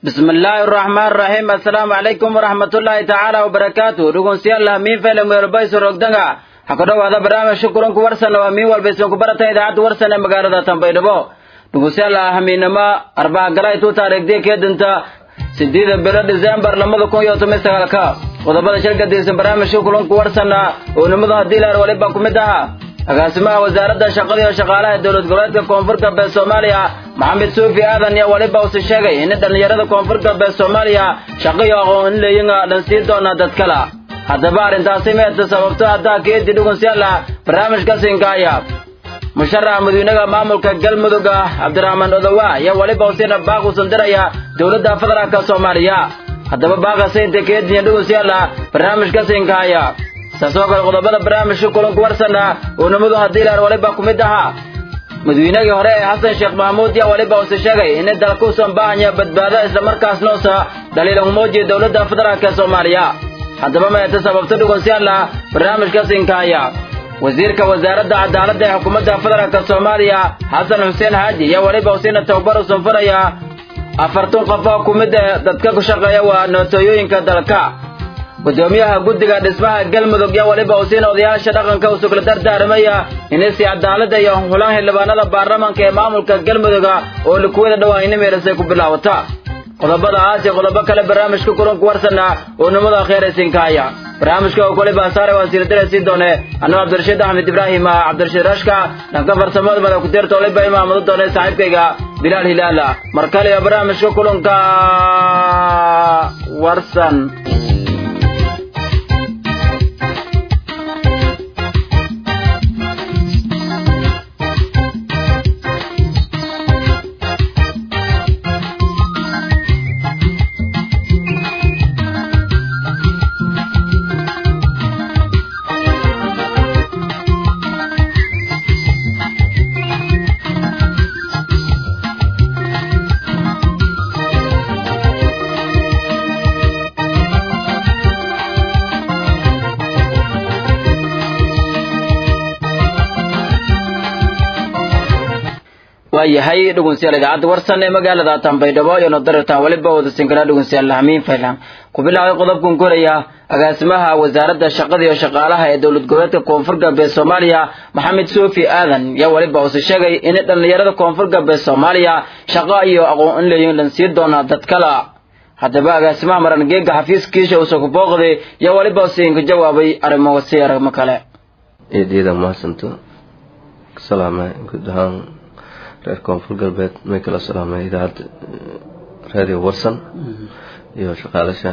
بسم الله الرحمن الرحيم السلام عليكم ورحمة الله تعالى وبركاته رغم سيالله مين فيلم ويربيس رقدنغا حكرا هذا برنامج شكرا كورسنا ومين والبيسون كبرتا إذاعة ورسنا مقالة تنبيدبو رغم سيالله همينما أربعة قراي تو تاريخ دي كيدنتا sideeda bilo december lamada kun iyo toban sagaalka qodobada shirka diisan barnaamijka kulanku warsana oo nimada haddii laar waliba ku mid ahaa agaasimaha wasaaradda shaqada iyo shaqaalaha dowlad goboleedka koonfur galbeed soomaaliya maxamed suufi aadan iyo waliba use sheegay in dhallinyarada koonfur galbeed soomaaliya shaqo iyo aqoon in leeyinga dhan sii doona dad kala haddaba arrintaasi meeta sababto haddaa keedi dhugunsyalla barnaamijka sinkaaya musharaxa madiinaha maamulka galmudug cabdiraxmaan odowa ayaa weliba usina baaq usan diraya dowladda federaalka soomaaliya haddaba baaqa saynta keediya dhugunsyalla barnaamijka sinkaaya saasoo kale qodobada barnaamijka kulanku warsana oo nimadu haddii laar waliba ku mid ahaa madaweynagii hore ee xasan sheekh maxamuud yaa waliba use sheegay in dalka usan baahanya badbaado islamarkaasna usa dhaliilan muujiya dowladda federaalka soomaaliya haddaba meeta sababta dhugunsyalla barnaamijka sinkaaya wasiirka wasaaradda cadaaladda ee xukuumadda federaalka soomaaliya xasan xuseen xaaji ayaa weliba usina tababar u sanfanaya afartan qof oo ku mid ah dadka ku shaqeeya waa nootooyooyinka dalka gudoomiyaha guddiga dhismaha galmudug yaa weliba usiina odayaasha dhaqanka usugla dardaaramaya inisi cadaaladda iyo hulan xildhibaanada baarlamaanka ee maamulka galmuduga oo likuwada dhawaa ina meelasay ku bilaawata qodobadaas iyo qodobo kale barnaamijka kulanku warsana oo nimada kheeraysinkaaya barnaamijka oo kole baasaare waan siirtire sii doone anuu cabdirashiid axmed ibraahim cabdirashiid rashka dhanka farsamada mada ku deerta waliba imaamado doone saaxiibkayga bilaal hilaala mar kale iyo barnaamijka kulanka warsan waayahay dhugunsiyaal idaacadda warsan ee magaalada tanbaydhabo iyo nodaratan weliba wada sinkana dhugunsiyaal lahamiin faylan ku bilaabay qodobkan koraya agaasimaha wasaaradda shaqada iyo shaqaalaha ee dowlad goboleedka koonfur galbeed soomaaliya maxamed suufi aadan yaa weliba use sheegay in dhallinyarada koonfur galbeed soomaaliya shaqo iyo aqoon in leeyihin dhan sii doonaa dad kala haddaba agaasimaha marangeega xafiiskiisha uuse ku booqday yaa weliba usiinka jawaabay arrimo si arrimo kale eedyada mahadsanto salaama guud ahaan reer koonfur galbeed may kala salaamay idaacadda radio warsan iyo shaqaalasha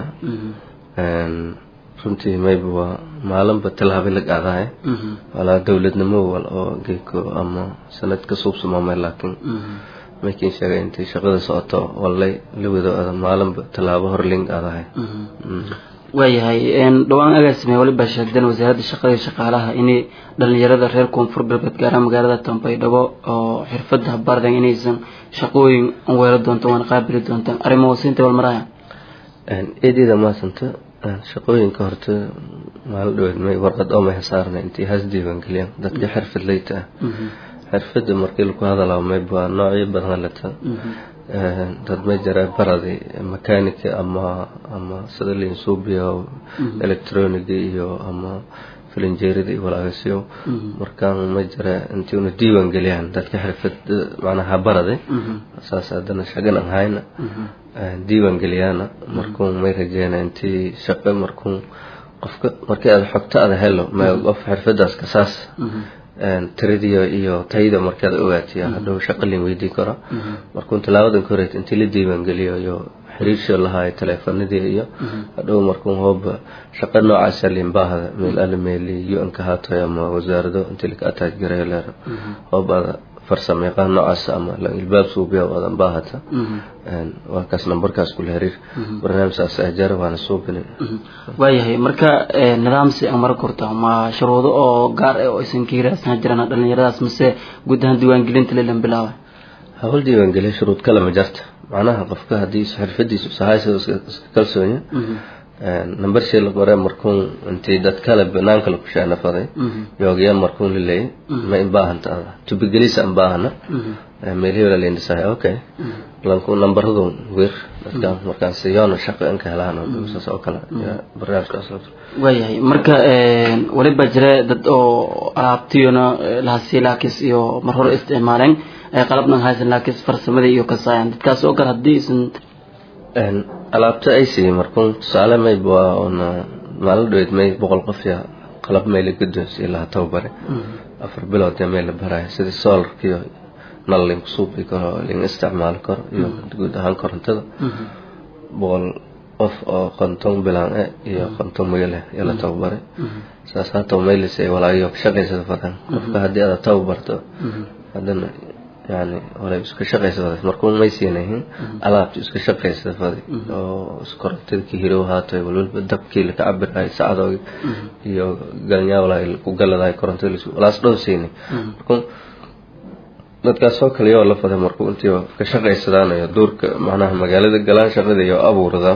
runtii mayba waa maalinba tallaabay la qaadahay walaa dowladnimo wal oo geeko ama sanad ka suubsamaamay laakiin maykiin sheegay intay shaqada socoto wallay la wado maalinba tallaabo horling qaadahay waayahay dhowaan agaasime waliba sheegdeen wasaaradda shaqada iyo shaqaalaha inay dhalinyarada reer koonfur galbeed gaaraan magaalada tanbaydhabo oo xirfada bardan inaysan shaqooyin weelo doonto waana qaabili doontaan arrimo wasiinta walmaraya eedyada maasanta shaqooyinka horta maala dhaweed may warqad oo may hasaarna intay has diiwaangeliyaan dadka xirfadleyta ah xirfada markii lagu hadalaa mayba noocyo badan lata dad ma jira baradi makanika ama ama sida linsubiya electroniga iyo ama filinjeerida iyo walaagasyo markaan ma jira intii una diiwaan geliyaan dadka xirfad macnaha barade saas haddana shagan aan hayna diiwaan geliyaana markuun may rajeyna intii shaqo markuun qofka markii aad xogta aada helo ma qof xirfadaas kasaas tiradiyo iyo tayada markaad ogaatiya hadhow shaqalin weydiin karo markuun tilaabadan ka horeyd intii la diiwaangeliyo iyo xiriirsha lahaay taleefanadii iyo hadhow markuun hooba shaqa noocaasa liinbaahda meel alla meeli u-n ka haatoy ama wasaarado intii laka ataaj garayo leer hoobaada farsamo yaqaan noocaas ama ilbaab suubiya waadan baahata waa kaas nambarkaas kula xiriir barnaamijkaas ahjaara waana suubinin waayahay marka nidaamsi aan mara korta ma shuruudo oo gaar ah oo aysan ka hiraasana jiraan dhalinyaradaas mise guud ahaan diiwaangelinta lelan bilaaba hawl diiwaangeliya shuruud kale ma jarta macnaha qofka haddii xirfadiisu sahaysa iska kalsoonya number shii la qore markuun intii dad kale banaanka la kushaanafaday yoogayaa markuun laleeyay ma inbaahanta ada tubigelisa inbaahana meelihii la indhisahay okay lanku nambaradu wir dadkan markaan siyoona shaqo inka helaan saas oo kale barnaamijkaas waayahay marka waliba jira dad oo alaabtiyona lahasi laakis iyo mar hore isticmaaleen qalabnan haysan laakis farsamadii iyo kasaayan dadkaas oo kale haddii isan alaabta ay siiyey markuun tusaale mayb waa una maalin dhaweyd may boqol qof ya qalab mayla guddoonsiye laha tababare afar bilood ee meel la baraya sidii solarkiyo nal linku suubi karo lin isticmaali karo iyo guud ahaan korontada boqol qof oo konton bilaan e iyo konton magale iyo la tababaray saas haataba maylisay walaayo shaqaysada fadan qofka haddii aad tababarto haddana yani walay iska shaqaysada markuu may siinahin alaabta iska shaqaysada fadi oo korontadkii hirow haatay walwalba dabkii laka cabiraay sacadoogi iyo galnyaa walaa ku galadaay korontada walaas dhow siinay markuu dadkaas oo kale yoo la faday markuu intii ka shaqaysadaanayo duurka macnaha magaalada galaan shaqada iyo abuurada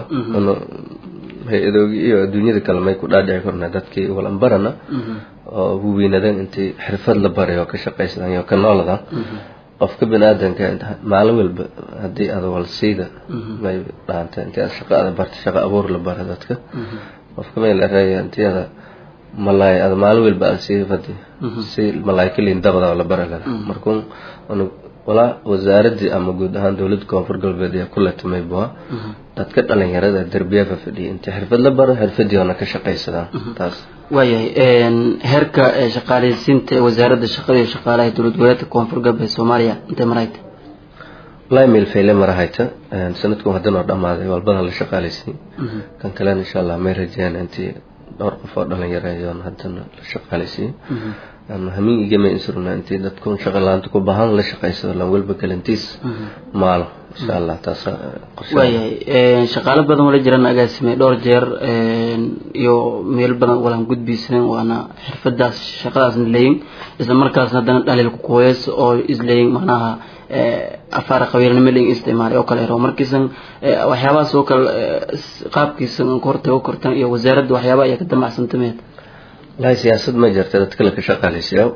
hay-adoogi iyo adduunyada kale may ku dhaadhici korna dadkii walanbarana oo huwiinadan intii xirfad la baray oo ka shaqaysadaan iyo ka nooladan qofka bani-aadanka maalin walba haddii aad walsiida may dhaanta intii aad shaqa ada barta shaqa abuur la bara dadka qofka may la reeya intii ada malaay ada maalin walba aan sii fadi si malaay kaliin dabada la bara lana markuu walaa wasaaradii ama guud ahaan dowladda koonfur galbeed ee kula timay bua dadka dhalinyarada derbiyafa fadhiya intii xirfad la baro xirfadiiona ka shaqaysadaan taas waayahay heerka shaqaaleysiinta ee wasaaradda shaqada iyo shaqaalaha dowlad goboleedka koonfur galbeed soomaaliya intay marayta walahi meel fayle marahayta sanadku haddana oo dhamaaday walbada la shaqaaleysiin kan kalena insha allah may rajeyaan intii dhowr qof oo dhalinyaro ayoon haddana la shaqaaleysiin hamiin igama insurna intii dadkun shaqa laanta ku bahan la shaqaysado lan walba galantiis maalo insha allah taas waayahay shaqaalo badan wala jiraan agaasimay dhowr jeer iyo meel badan walan gudbiyseen waana xirfadaas shaqadaasna leeyin isla markaasna haddana dhaliil ku kuweys oo isleeyin macnaha afaara qabiilnimo leeyin isticmaalay oo kale ero markiisan waxyaabahaas oo kale qaabkiisan hortago kortan iyo wasaaradda waxyaaba ayaa ka damacsantameed walahi siyaasad ma jirta dadka laka shaqaaleysiyaa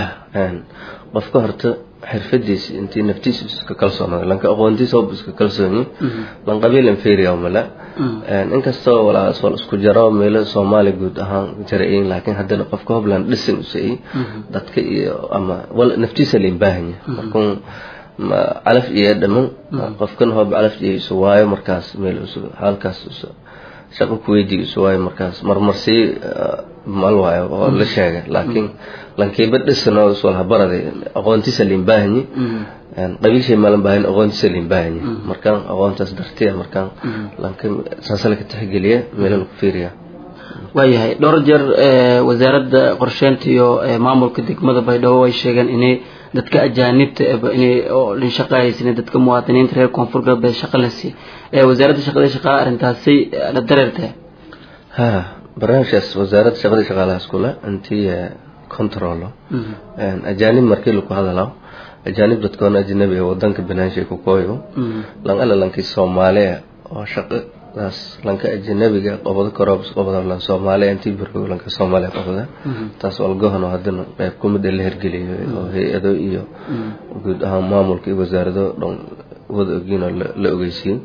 qofka horta xirfadiisi intii naftiisa iska kalsoonada lanka aqoontiisa ob iska kalsoonyi lan qabiil inferior male inkastoo walaas wal isku jaro meelo soomaali guud ahaan jarayin laakiin haddana qofka hobland dhisin usai dadka iyo ama wal naftiisa lain baahanya markun calaf iyo dhaman qofkan hoob calaf iyo isu waayo markaas meel halkaas shaqo kuweydiga isu waayo markaas marmarsii mal waayo oo la sheega laakiin lankiiba dhisan oo iswalha baraday aqoontiisa lain baahanyi qabiilshay malan baahan aqoontiisa lain baahanyi markaan aqoontaas dartiya markaan lanka saasa laka tixgeliya meelo laku fiiriya waayahay dhowr jeer wasaaradda qorsheynta iyo maamulka degmada baydhabo ay sheegeen inay dadka ajaanibta inay lin shaqahaysan dadka muwaadiniinta reer koonfur galbeed shaqa la siiy wasaaradda shaqada shaqaala arrintaasi la dareertay ha barnaamijkaas wasaaradda shaqada shaqaalaha iskule intii controlo ajaanib markii laku hadalo ajaanib dadkoona ajnabi ee wadanka banaanshay ku kooyo lan ala lankii soomaaliya oo shaqadaas lanka ajnabiga qobado karoobs qobado lan soomaaliya intii birgo lanka soomaaliya qobada taas walgohano haddana qayb kumid la hirgeliyo oo hay-ado iyo guud ahaan maamulka iyo wasaarado dhan wada ogiinoo la ogeysiin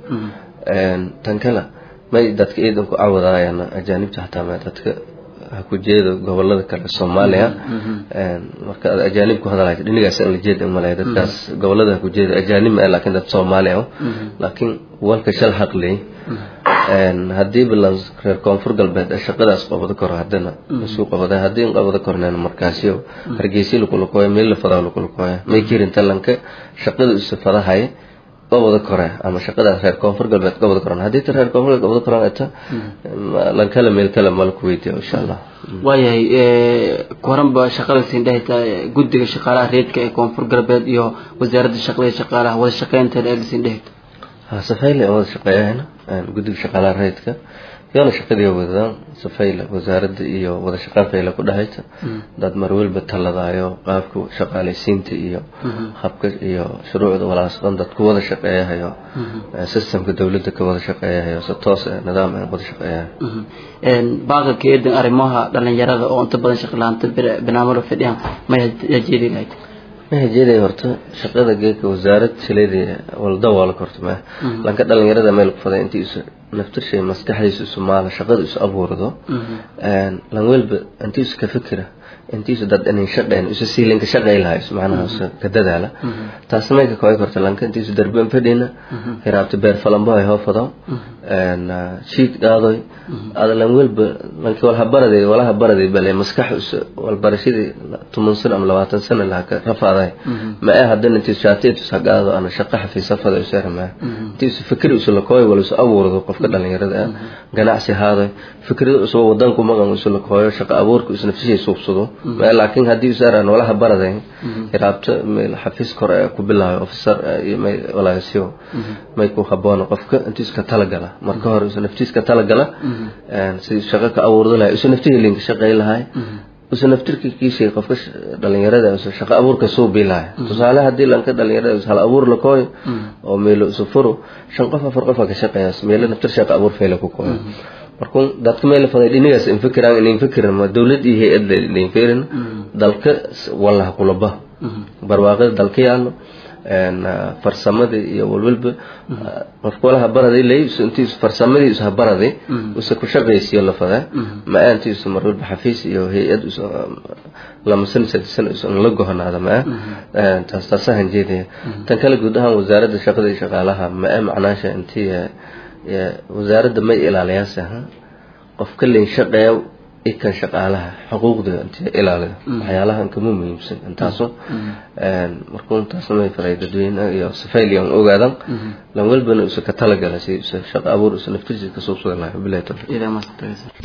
tan kale may dadka ciidan ku cawadaayaan ajaanibta xataa ma dadka ha ku jeedo gobolada kale soomaaliya marka ad ajaanib ku hadalaya dhinigaas aan la jeeda malaya dadkaas gobolada ha ku jeedo ajaanib ma laakiin dad soomaaliya laakiin walka shal xaqley haddii balan reer koonfur galbeed shaqadaas qabado karo haddana isuu qabada haddii in qabado korneen markaasyo hargeysi lakulakooya meel la fadaa lakulakooya may jirin talanka shaqada isu fadahay qabada kore ama shaqadaas reer koonfur galbeed qabada koran haddii ta reer koonfur galbeed qabada koran eta lankale meel kale mala ku weydiyo insha allah waayahay koranba shaqada siin dhahayta guddiga shaqaalaha reedka ee koonfur galbeed iyo wasaaradda shaqada iyo shaqaalaha wada shaqeynteeda eega siin dhahayta safayle wada shaqeeyahayna guddiga shaqaalaha rayidka yoona shaqadii wadadaan safayla wasaaradda iyo wada shaqeyn fayla ku dhahayta dad marwalba taladaayo qaabka shaqaaleysiinta iyo habka iyo shuruucda walaas dhan dad ku wada shaqeeyahayo systemka dowladda ka wada shaqeeyahayo si toos ah nidaam aan wada shaqeeyahayo baaqa keedan arrimaha dhalinyarada oo inta badan shaqalaanta barnaamijka fadhiyaan ma jeedi lahayd waxay jeeday horta shaqada geedka wasaarad sileedii waldawaala horta ma lanka dhalinyarada meel ku faday intii isu naftirshay maskaxdiisu isu maala shaqada isu abuurdo lan welba intii isu ka fikira intii isu dad inay shaqeen isu siilinka shaqay lahaa isu macnaha isu ka dadaala taas meelka kooy horta lanka intii isu darben fadhina hiraabta beer falambo ay hoofado shiid dhaadoy ada lan welba lankii walha baraday walaha baraday bale maskax isu walbarashadii toban sano ama labaatan sano laha ka rafaaday ma ee haddana intii shaatiid isu hagaado ana shaqa xafiisafada isu ermaa intii isu fikri isu lakooy wala isu abuurdo qofka dhalinyarada ah ganacsi haaday fikrado isu wadanku maqan isu lakooyo shaqa abuurka isu nafsishay suubsado laakiin haddii isu eraan walaha baraday hiraabta meel xafiis kore ku bilaayo officer iyo may walaasiyo may ku haboono qofka intii iska talagala marka hore isu naftiiska talagala si shaqa ka abuurdo lahay isu naftihi linka shaqay lahay isu naftirka kiishay qofka dhalinyarada isu shaqa abuurka soo bilahay tusaale haddii lanka dhalinyarada isu hal abuur la kooyo oo meelo isu furo shan qof afar qof ka shaqeeyaas meelo naftir shaqa abuur fayla ku kooyo markuu dadka meel faday dhinigaas in fikiraan in fikiran ma dawlad iyo hay'ad la fikirin dalka wallaha kulaba barwaaqada dalka yaallo farsamadii iyo walwalba qofka walaha baraday leys intiisu farsamadii isu habaraday use ku shaqaysiyo la fadaa ma aantiisu mar walba xafiis iyo hay-ad lama san sadisan isu la gohonaada ma taas taasahan jeedaya tan kale guud ahaan wasaaradda shaqada iyo shaqaalaha ma ee macnaasha intii wasaaradda may ilaaliyaanse qofka leyn shaqeeya ikan shaqaalaha xuquuqda intii ilaaliyo waxyaalahan kama muhiimsan intaaso markuu intaasna may faray dadweyne iyo sifayliyan ogaadan lan walbana isu ka talagala si isu shaqo abuur isu naftiisa ka suubsadan lahay bilahi tawfiiq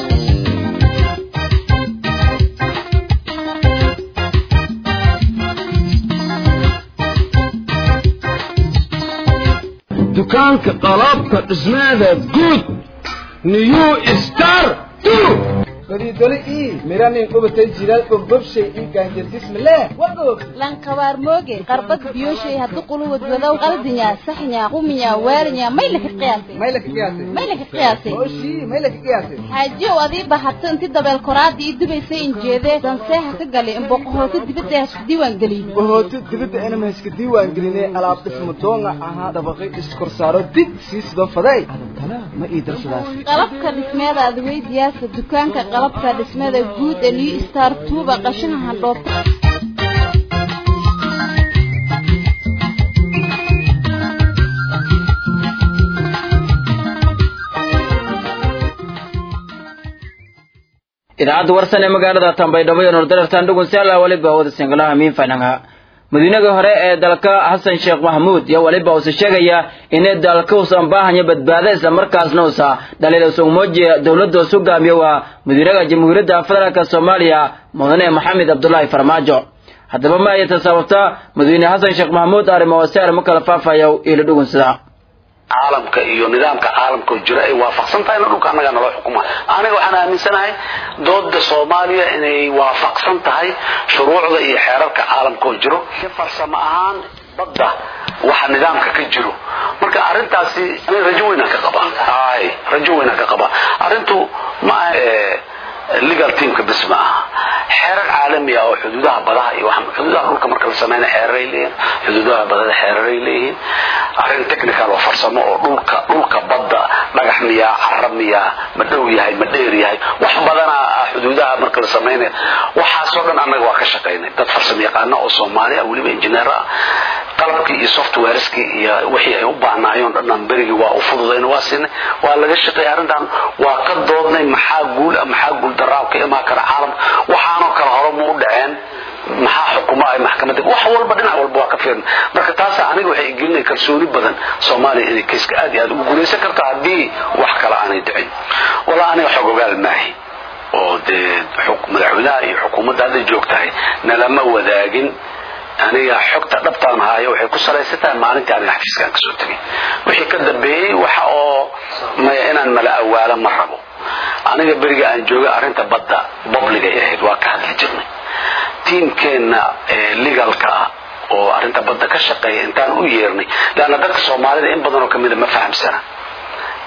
dukaanka qalabka dhismaada guud new star godidoli ii miranin qubatay jiral gobgobshay ii gaanjardismale wagoog lankabaar mooge qarbad biyoshay haddu quluwad wadow qaldinya saxnya quminya waarinya may laka qiyaasay may laka qiyaasay may laka qiyaasay oshii may laka qiyaasay xaajiyow adii bahato inti dabeel koraadii ii dubaysay injeedee danseeha ka galay imboqohooto dibadda hasku diiwaan geliyey bahooto dibadda inama iska diiwaan gelinay alaab dhismo doonga ahaa dabaqay iskorsaaro dib sii sido faday adantana ma ii darsadaas qalabka dhismeeda adweydiyaasa dukaanka qalabka dhismada guud ee new star tuuba qashina handhoobta idaacadda warsan ee magaalada tambaydhabo iyo nordarartan dhugunsiala waliba wada singalaha miin fananga madiinadii hore ee dalka xasan sheekh maxamuud iyo waliba uuse sheegaya inay dalka usan baahanya badbaada isla markaasna usa dhaliil usugmoojiya dowladda usu gaamiyo waa madiinaha jamhuuriyadda federaalk soomaaliya mudane maxamed cabdulaahi farmaajo haddaba ma ayata sababta madiine xasan sheekh maxamuud arrimo wase arrimo kala faafayo ilo dhugunsida caalamka iyo nidaamka caalamka oo jira ay waafaqsan tahay na dhulka annagaa naloo xukuma aniga waxaan aaminsanahay dooda soomaaliya inay waafaqsan tahay shuruucda iyo xeerarka caalamka oo jiro farsamo ahaan badda waxa nidaamka ka jiro marka arrintaasi aniga rajo weynaan ka qabaa ay rajo weynaan ka qabaa arrintu ma aha legal teamka bis ma aha xeerar caalami ah oo xuduudaha badaha iyo xuduudaha dhulka marka la sameynaya xeeraray leeyihin xuduudaha badada xeeraray leeyihiin arrin technical oo farsamo oo dhulka dhulka badda dhagax miyaa cara miyaa ma dhow yahay ma dheer yahay wax badana ah xuduudaha marka la sameynaya waxaasoo dhan annaga waa ka shaqaynay dad farsamo yaqaano oo soomaali ah weliba injineer ah qalabkii iyo softwareskii iyo wixii ay u baahnaayeen dhanaan berigii waa u fududayna waa siinay waa laga shaqeeyay arrintan waa ka doodnay maxaa guul maxaa guul daraa ka imaan kara caalam waxaanoo kale hore ma u dhaceen maxaa xukuma ay maxkamadda wax walba dhinac walba waa ka fiirin marka taasa aniga waxay gelinay kalsooni badan soomaaliya inay kayska aad iyo aad ugu guulaysan karto haddii wax kale aanay dhicin walaa aniga xog ogaal maahi oo dee madaxweynaha iyo xukuumadda hadday joogtahay nalama wadaagin aniga xogta dhabtaan haayo waxay ku salaysan tahay maalintii aniga xafiiskaan kasoo tegay wixii ka dambeeyey waxa oo maya inaan mala awaalo ma rabo aniga beriga aan joogay arrinta badda babligay ahayd waa ka hadli jirnay tiimkeenna legalka ah oo arrinta badda ka shaqeeya intaan u yeernay leanna dadka soomaalida in badanoo kamida ma fahamsana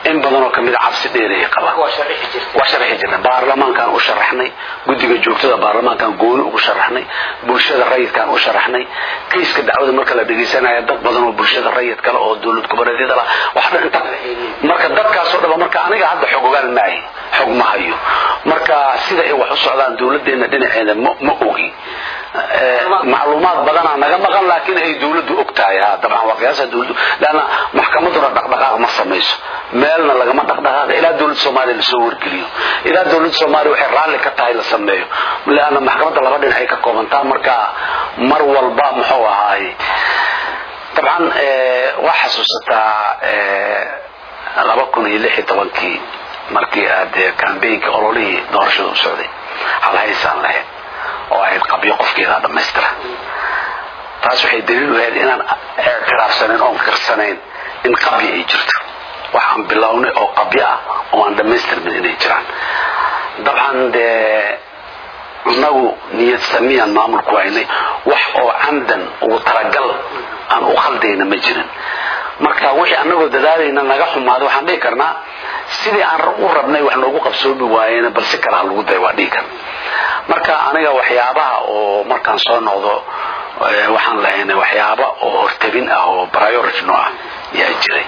in badan oo kamid a cabsi dheeray qabaan waa sharxi jirna baarlamaankaan u sharaxnay guddiga joogtada baarlamaankaan gooni ugu sharaxnay bulshada rayidkaan u sharaxnay kayska dacwada marka la dhegaysanaya dad badan oo bulshada rayid kale oo dowlad goboleedyada lah wax dhan inta marka dadkaasoo dhaba marka aniga hadda xog ogaan maahi xog ma hayo marka sida ay wax u socdaan dowladdeena dhinaceeda ma ma ogi macluumaad badanaa naga maqan laakiin ay dowladdu og tahay ha dabcan waa qiyaasa dowladdu leanna maxkamaduna dhaqdhaqaaq ma samayso meelna lagama dhaqdhaqaaqa ilaa dowladda soomaaliya lasoo wargeliyo ilaa dowladda soomaaliya waxay raalli ka tahay la sameeyo leanna maxkamadda laba dhinac ay ka koobantaa marka mar walba muxuu ahaay dabcan waa xasuusataa laba kun iyo lix iyo tobankii markii aad kambaynka ololihii doorashada u socday halhaysaan lahayd oo ahayd qabyo qofkeedaa dhammaystira taas waxay daliil u ahayd inaan ictiraafsanayn oon kirsanayn in qabyo ay jirto waxaan bilownay oo qabyo ah oo aan dhammaystirmin inay jiraan dabcan dee inagu niyad samiyaan maamulku haynay wax oo camdan ugu talagal aan u khaldayna ma jirin marka wixii anagoo dadaalayna naga xumaaday waxaan dhihi karnaa sidii aan u rabnay wax noogu qabsoomi waayena bal si kale ha lagu day waa dhihi karna marka aniga waxyaabaha oo markaan soo noqdo waxaan lahaynay waxyaaba oo hortabin ah oo priority no ah yaa jiray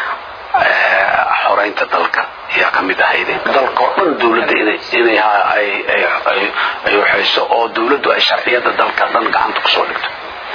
xoraynta dalka yaa ka mid ahayde dalkao dhan dowladda inay inay ay waxayso oo dowladdu ay sharciyada dalka dhan gacanta kusoo dhigto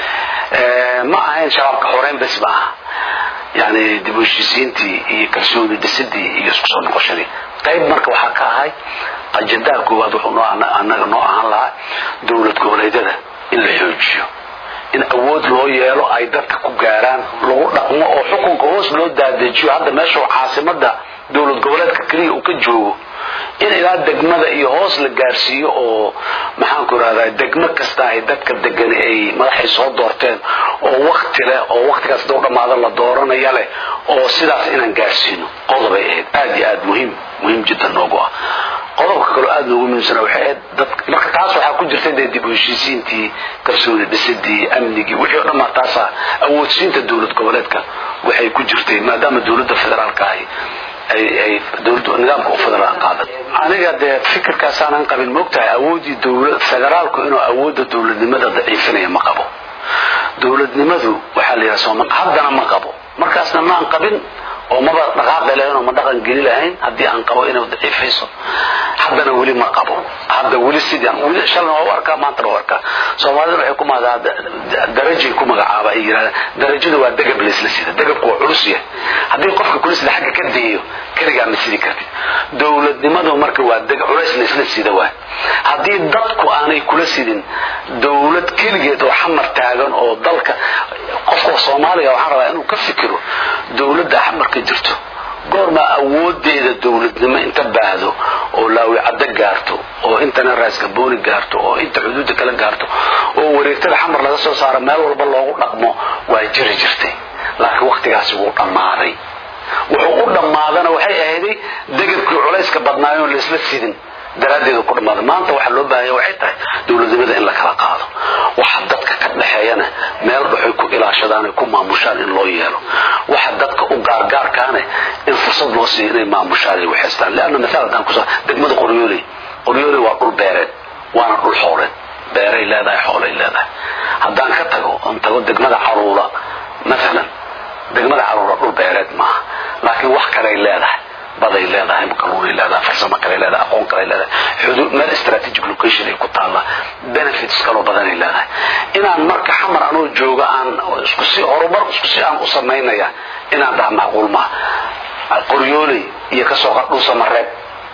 ma ahayn shabaabka xoreyn bes ma aha yani dib u heshiisiintii iyo kalsooni dhisidii iyo isku soo noqoshadii qayb marka waxaa ka ahay ajendaha koowaad wuxuu noo annaga noo ahaan lahaa dowlad goboleedyada in la xoojiyo in awood loo yeelo ay dadka ku gaaraan lagu dhaqmo oo xukunka hoos loo daadejiyo hadda meeshuu caasimada dowlad goboleedka keliya uu ka joogo in ilaa degmada iyo hoos la gaarsiiyo oo maxaanku irahdaa degmo kasta ay dadka degani ay madaxay soo doorteen oo wakti leh oo waktigaas doo dhammaada la dooranaya leh oo sidaas inaan gaarsiino qodobay ahayd aada iyo aada muhiim muhiim jiddan noogu ah qodobka kaloo aada noogu muhiimsana waxay ahayd dad marka taas waxaa ku jirta dee dib u heshiisiintii kalsooni dhisidii amnigii wixii o dhan maa taasa awoodsiinta dowlad goboleedka waxay ku jirtay maadaama dowladda federaalka ahi ay ay dowladdu nidaamka u federal qaadan aniga dee fikirkaasaanan qabin moogtahay awoodii dowlad federaalku inuu awoodda dowladnimada daciifinaya ma qabo dowladnimadu waxaa la yidhaha sooma haddana ma qabo markaasna maan qabin oo maba dhaqaaqi lahayn oo ma dhaqan geli lahayn haddii aan qabo inuu daciifayso haddana weli ma qabo hadda weli sidaan weli shalna waa u arkaa maantana waa arkaa soomaalida waxay ku maadaa darajay ku magacaaba ay yidhahdaan darajada waa degab laysla sida degabku waa culus yahay haddii qofka kula sida xagga ka dayayo keligaa ma sidi kartid dowladnimadu marka waa deg culays laysla sida waay haddii dadku aanay kula sidin dowlad keligeed oo xamar taagan oo dalka qofka soomaaliga waxaan rabaa inuu ka fikiro dowladda xamarka jirto goormaa awoodeeda dowladnimo inta baahdo oo laawicaddo gaarto oo intana raasgabooni gaarto oo inta xuduudda kala gaarto oo wareegtada xamar laga soo saaro meel walba loogu dhaqmo waa jiri jirtay laakiin waktigaasi wuu dhammaaday wuxuu u dhammaadana waxay ahayday degabkii culayska badnaayoon laysla sidin daraaddeedu ku dhammaaday maanta waxaa loo baahanya waxay tahay dowladnimada in la kala qaado waxa dadka ka dhexeeyana meel dhaxoy ku ilaashadaan ay ku maamushaan in loo yeelo waxa dadka u gaargaarkaane in fursad loo siiyo inay maamushaan ay waxaystaan leanna maala haddaan kusa degmada qoryooley qoryooley waa dhul beereed waana dhul xooleed beeray leedahay xoolay leedahay haddaan ka tago oon tago degmada caruura maalan degmada caruura dhul beereed maaha laakiin wax kaley leedahay baday leedahay makaluunay leedahay farsamo kale leedahay aqoon kale leedahay xuduud meel strategic location ay ku taalla benefits kaloo badanay leedahay inaan marka xamar anoo jooga aan isku si horumar isku si aan u samaynaya inaan dhaha macquul maaha qoryooley iyo kasoo qardhuusa mareeb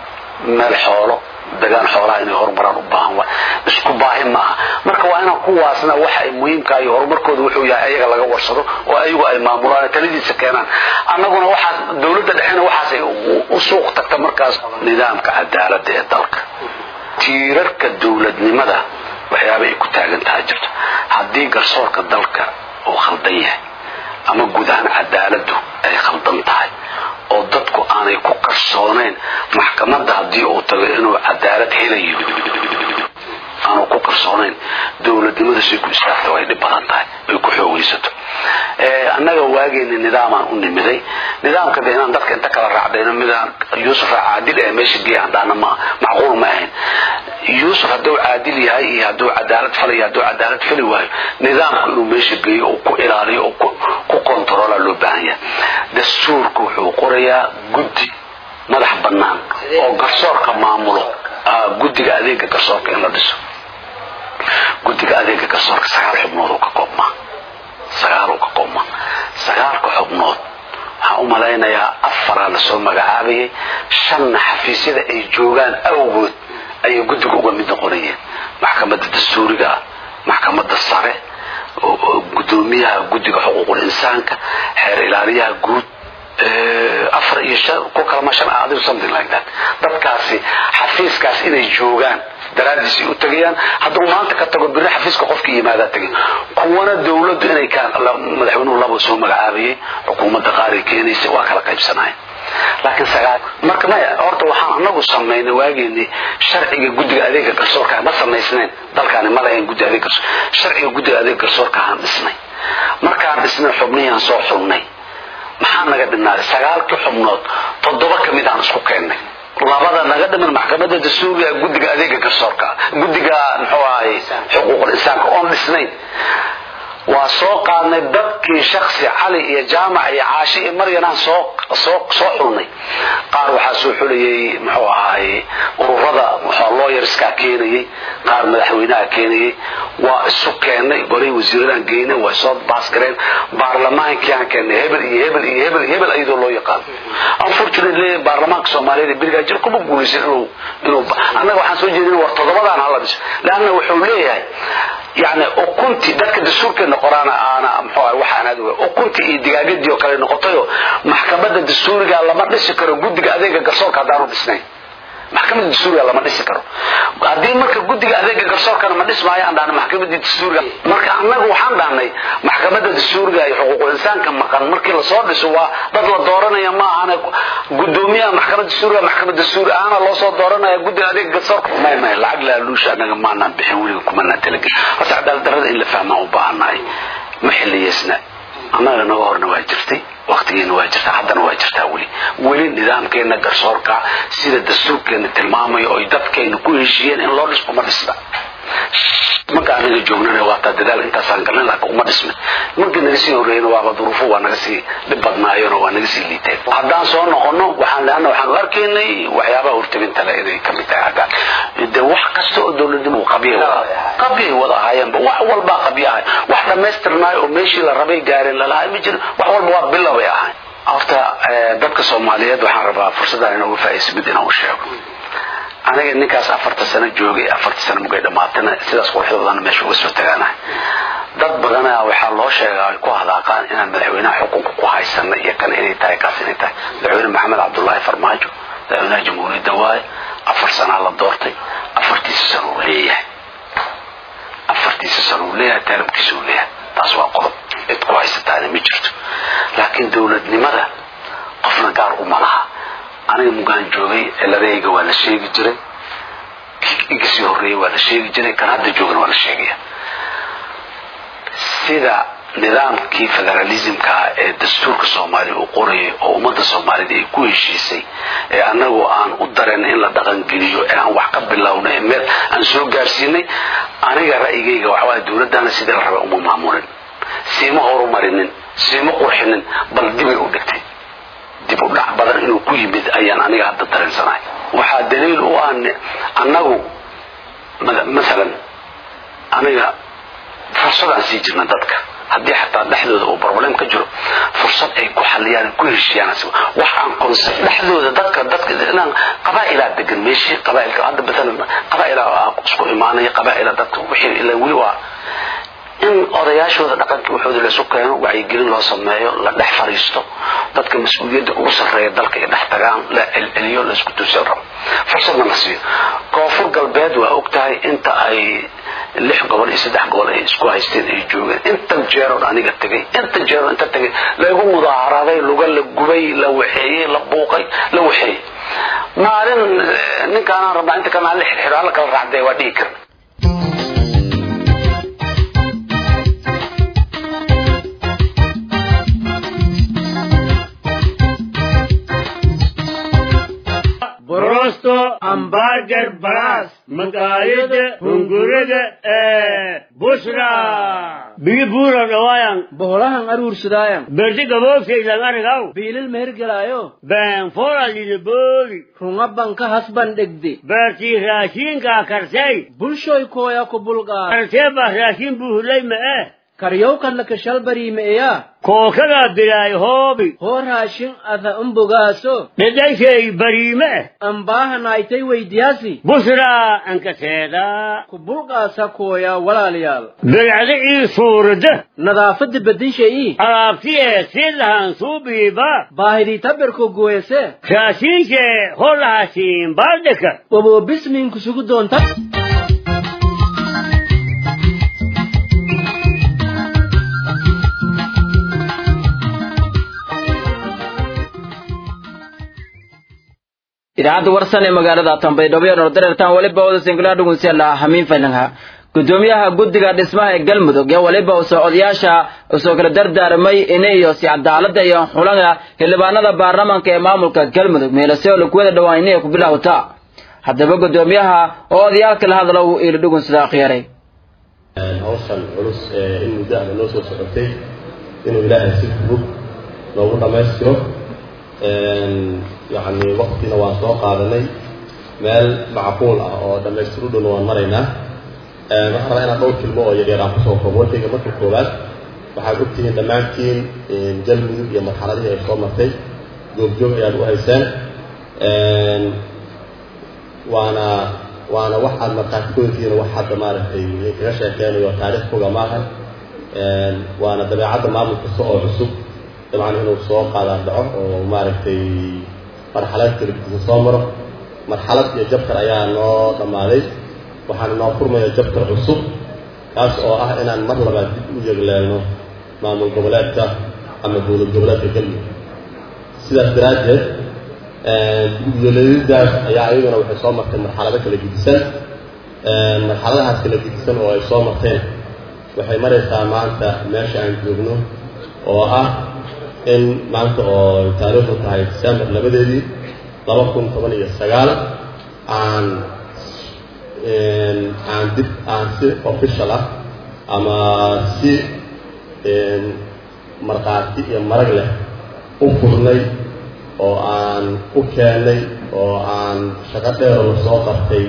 meel xoolo degaan xoolaha inay horumaraan u baahan waay isku baahi maaha marka waa inaan kuwaasna waxa ay muhiimka iyo horumarkooda wuxuu yahay ayaga laga warsado oo ayagu ay maamulaan taladiisa keenaan annaguna waxaas dowladda dhexena waxaas ay u suuq tagta markaas nidaamka cadaaladda ee dalka tiirarka dowladnimada waxyaaba ay ku taagan tahay jirto haddii garsoorka dalka uu khaldan yahay ama guud ahaan cadaaladdu ay khaldan tahay oo dadku aanay ku kalsoonayn maxkamadda haddii uu tago inuu cadaalad helayo aanu ku kalsoonayn dowladnimadu say ku istaagta way dhib badan tahay ay ku xoogaysato annaga waageeni nidaamaan u nimiday nidaamka de inaan dadka inta kala raacdayno midaan yuusuf caadil ee meesha geeya haddaana ma macquul ma ahayn yuusuf hadduu caadil yahay iyo hadduu cadaalad falayo hadduu cadaalad fali waayo nidaamku inuu meesha geeyo oo ku ilaaliyo oo ku kontaroola loo baahan yahay dastuurku wuxuu qorayaa guddi madax bannaan oo garsoorka maamulo guddiga adeega garsoorka in la dhiso guddiga adeega garsoorka sagaal xubnood uu ka koobmaa sagaal uu ka koobmaa sagaalka xubnood waxaan u malaynayaa afaraa lasoo magacaabayay shanna xafiisyada ay joogaan awgood ayay guddiga uga mid noqonayeen maxkamadda dastuuriga ah maxkamadda sare gudoomiyaha guddiga xuquuqul insaanka xeer ilaaliyaha guud afar iyo shan ku kalama shan adigu something like that dadkaasi xafiiskaas inay joogaan daraadiisay u tegayaan hadduu maanta ka tago biri xafiiska qofkii yimaadaa tegay kuwana dawladdu inay madaxweynuhu laba soo magacaabayay xukuumadda qaaray keenaysa waa kala qaybsanayen laakiin sagaal marka maya horta waxaan anagu samaynay waageeni sharciga guddiga adeega garsoorka ma samaysnayn dalkaani ma lahayn guddi adeeg garsoor sharciga guddiga adeeg garsoorka aan dhisnay markaan dhisnay xubnihii soo xulnay maxaa naga dhinaaday sagaalkii xubnood toddoba ka mid aan isku keennay labada naga dhiman maxkamadda dastuuriga guddiga adeega garsoorka guddiga muxuu ahay xuquuqul insaanka oon dhisnayn waa soo qaadnay dadkii shaksi cali iyo jaamac iyo caashi iyo maryanaan soo soo soo xulnay qaar waxaa soo xulayay muxuu ahaay ururada muxuu looyarskaa keenayay qaar madaxweynaha keenayay waa isu keennay golay wasiiradaan geynay way soo baasgareen baarlamaankii aan keennay hebel iyo hebel iyo hebel iyo hebel iyadoo loo yaqaano unfortunately baarlamaanka soomaaliyeed ee berigaa jir kuma guulaysan inuu inuu annaga waxaan soo jeedin war toddobadaan hala dhiso leanna wuxuu leeyahay yani ukunti dadka dastuurkeena qoraana aana muxuu ahay waxaan aad uga ukunti iyo digaagadii oo kale noqotayo maxkamadda dastuuriga lama dhisi karo guddiga adeega garsoorka haddaanu dhisnayn maxkamadda dastuuriga lama dhisi karo haddii marka guddiga adeega garsoorkana ma dhismaayo aan dhahnay maxkamadda dastuuriga marka annagu waxaan dhahnay maxkamadda dastuuriga iyo xuquuqul insaanka maqan markii lasoo dhiso waa dad la dooranaya ma ahana gudoomiyaha maxkamadda dastuuriga maxkamad dastuuri ahana loo soo dooranaya guddiga adeega garsoorka may may lacag laaluusha annaga maanaan bixin weliga kumanaan talagelin horta cadaalad darrada in la fahmaan u baahannahay ma xiliyeysna annaga naga horna waa jirtay waktigeena waa jirtaa haddana waa jirtaa weli weli nidaamkeena garsoorka sida dastuurkeena tilmaamayo oy dadkeena ku heshiiyeen in loo dhis uma dhisna marka anaga joognana waataa dadaal intaasaan galnay laakiin uma dhismin markii naga sii horreeyna waaba duruufo waa naga sii dhib badnaayeen oo waa naga sii liiteen haddaan soo noqono waxaan leana waxaan u arkaynay waxyaabaha hortabinta le inay kamid tahay haddaan de wax kasta oo dowladnimo qabyay wada qabyay wada ahaayeenba wax walbaa qabya ahay wax dhammaystirnaayo oo meeshii la rabay gaareen lalahay ma jirin wax walba waa bilo bay ahayn horta dadka soomaaliyeed waxaan rabaa fursaddan inooga faa'iidayso mid inaan u sheego aniga ninkaas afarta sano joogay afarta sano mugay dhamaatana sidaas quruxda badan meesha uga soo tagaanahay dad badana waxaa loo sheegaa ay ku hadaaqaan inaan madaxweynaha xukunka ku haysana iyo kan inay tahay kaas inay tahay madaxweyne maxamed cabdullaahi farmaajo madaxweynaha jamhuuriyadda waaye afar sanaa la doortay afartiisa sano uu leeyahay afartiisa sano uu leeyahay taalabkiisa uu leeyahay taas waa qodob cid ku haysataana ma jirto laakiin dowladnimada qofna gaar uma laha aniga mugaan joogay ciladayga waa la sheegi jiray iga sii horreeyey waa la sheegi jiray kan hadda joogana waa la sheegaya sida nidaamkii federalismkaa ee dastuurka soomaaliya uu qorayay oo ummadda soomaaliyed ay ku heshiisay ee annagu aan u dareen in la dhaqangeliyo ee aan wax ka bilowno ee meel aan soo gaarsiinay aniga ra'yigayga waxawaay dowladdana sidii la rabay uma maamulin siima horumarinin siima qurxinin bal dibay u dhigtay dib u dhac badan inuu ku yimid ayaan aniga hadda dareensanahay waxaa daliil u ah annagu masalan aniga fursadaan sii jirna dadka haddii xataa dhexdooda uu problem ka jiro fursad ay ku xaliyaan ku heshiiyaan wax aan concept dhexdooda dadka dadka inaan qabaa'ilaa degan meeshii qabaa'ilka hadda masalan qabaa'ilaa isku imaanaya qabaa'ila dadka wixii ilaa weli waa in odayaashooda dhaqankii waxooda laysu keeno wacyigelin loo sameeyo la dhex fariisto dadka mas-uuliyadda ugu sarreeya dalka ay dhex tagaan la celceliyo laisku tuusan rabo fursadna la siiyo koonfur galbeed waa og tahay inta ay lix gobol iyo saddex gobol ay isku haysteen ay joogeen inta jeeroon aniga tegay inta jeeroon inta tegay laygu mudaaharaday luga la gubay la waxeeyey la buuqay la waxeeyey maalin ninkaanaan rabnaa inta kalena aan la xirxiro alla kala raacdee waa dhihi karna busto ambarger balas maqaayada hunguriga ee bushra biyo buura dhawaayan boholahan aruursadaayan berdi gaboobkaysan arigaw biilil mehergelaayo been foralidebooli runga banka hasban dhegde beertii raashiinkaa karsay bulshoy kooya ku bulqaa kartee baa raashiin buuhulay ma'e karyowkadla kashalbariimeeya kookadaa bilaay hoobi hoo raashin ada umbogaaso dhedhayshay bariime ambaahanaaytay weydiyaasi bushraa ankaseedaa ku bulqaasa kooya walaalayaal bilcda ii suurada nadaafadda bedinshayii alaabti ee si lahan suubiiba baahidii tabirko gooyase raashiinshee holahaasiin baaldheka waboobismiinku sugu doonta idaacadda warsan ee magaalada tanbaydhabo ee nordareertaan weliba wada singilaa dhugunsiala hamiin faylangha gudoomiyaha guddiga dhismaha ee galmudug ee weliba usoo odayaasha usoo kala dardaarmay ina iyo si cadaalada iyo xulanga xildhibaanada baarlamaanka ee maamulka galmudug meelase oo lakuwada dhawaan inay ku bilowta haddaba gudoomiyaha oo odayaalka la hadla uu iili dhugun sidaa khiyaaray hawshan culus ee in muddo ahna noo soo socotay inuu ilaahay si fudud noogu dhammaystiro yacni waktina waan soo qaadanay meel macquul ah oo dhammaystiru dhown waan maraynaa waxaan rabaa inaan dhowr kilmo oo yaryar aan kusoo koobo warkayga marka koowaad waxaad ogtihiin dhammaantiin galmudug iyo marxaladihii ay soo martay joogjoog ayaad u haysaan waana waana waxaad markhaati ku heltihiin wax hadda maaragtay kaga sheekeynayo taariikh foga maaha waana dabeecadda maamul kasta oo cusub dabcan inuu soo qaadaan dhaco oo maaragtay marxalad kala gudisa soo maro marxalad iyo jabtar ayaa noo dhammaaday waxaan noo furmaya jabtar cusub kaas oo ah inaan mar labaad dib u yegleelno maamul goboleedka ama dowlad goboleedka galmudug sidaas daraaddeed dib-u-yeeladidaas ayaa ayaduna waxay soo martay marxalado kala gedisan marxaladahaas kala gedisan oo ay soo marteen waxay maraysaa maanta meesha aan joogno oo ah in maanta oo taariikhdu tahay december labadeedii laba kun toban iyo sagaal aan aan dib aan si official ah ama si markhaati iyo marag leh u furnay oo aan u keennay oo aan shaqo dheero la soo qabtay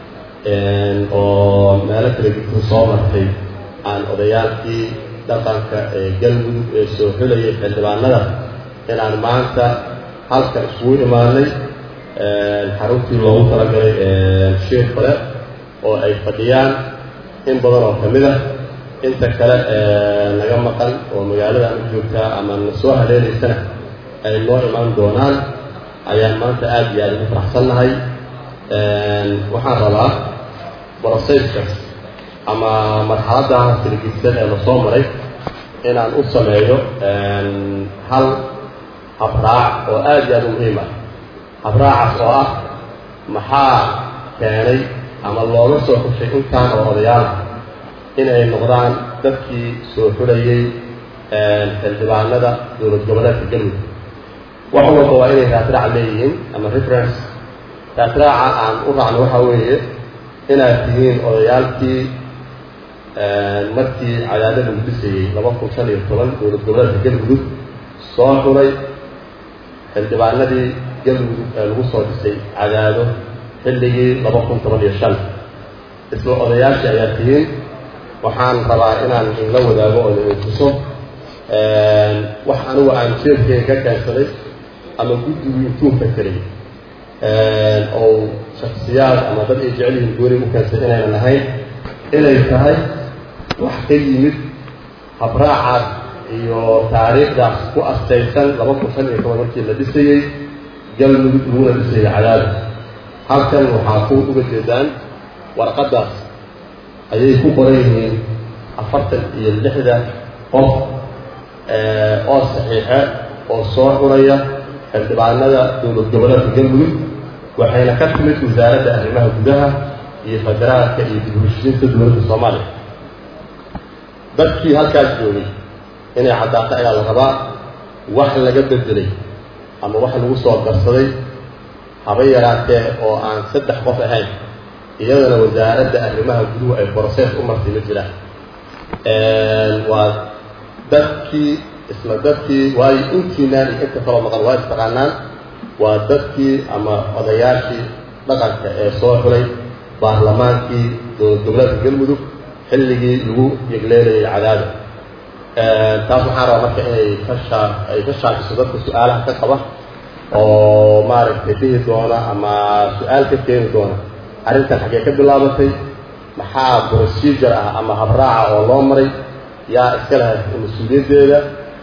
oo meelo kala gudku soo martay aan odayaalkii dhaqanka ee galmudug ee soo xulayay xildhibaanada inaan maanta halkan isugu imaanay xaruntii loogu talagalay shiir kale oo ay fadhiyaan in badan oo ka mid ah inta kale naga maqan oo magaalada aan u joogtaa ama na soo haleelaysana ay noo imaan doonaan ayaan maanta aada iyo aada ugu faraxsannahay waxaan rabaa broseskas ama marxaladaha kalagisan ee lasoo maray inaan u sameeyo hal habraac oo aada iyo aada u muhiim ah habraacaas oo ah maxaa keenay ama looga soo xushay intaan oo odayaal ah inay noqdaan dadkii soo xulayay xildhibaanada dowlad goboleedka galmudug wax walba waa inay raadraac leeyihiin ama reference raadraaca aan u raacno waxaa weeye inaad tihiin odayaalkii markii cadaado lagu dhisayey laba kun shan iyo toban dowlad goboleedka galmudug soo xulay xildhibaanadii galmudug ee lagu soo dhisay cadaado xilligii laba kun toban iyo shan isla odayaashii ayaa tihiin waxaan rabaa inaan inla wadaago oo idin tuso wax anigu aan jeedkeyga ka keensaday ama guddigu intuu fakeray oo shaksiyaad ama dad ay jecel yihiin gooni u keensay inaynan ahayn inay tahay wax ka yimid habraacaas iyo taariikhdaas ku astaysan laba kun shan iyo toban markii la dhisayey galmudug laguna dhisayay cadaado halkan waxaa ku uga jeedaan warqaddaas ayay ku qoran yihiin afartan iyo lixda qof oo saxiixe oo soo xulaya xildhibaanada dowlad goboleedka galmudug waxayna ka timid wasaaradda arrimaha gudaha iyo federaalka iyo dib uheshiinta dowladda soomaaliya dadkii halkaas joogay inay caddaato ayaa la rabaa wax laga bedelay ama wax lagu soo darsaday haba yaraatee oo aan saddex qof ahayn iyadana wasaaradda arrimaha guduhu ay brosees u martay ma jiraan waa dadkii isla dadkii waayo intiinaan iyo inta kaloo maqan waa istaqaanaan waa dadkii ama odayaashii dhaqanka ee soo xulay baarlamaankii dowlad goboleedka galmudug xilligii lagu yegleelayay cadaada taas waxaan rabaa marka inay ka shaa ay ka shaakiso dadka su-aalaha ka qaba oo maaragtay dhihi doona ama su-aal ka keeni doona arrintan xaggee ka bilaabatay maxaa procedure ah ama habraaca oo loo maray yaa iska lahay mas-uuliyaddeeda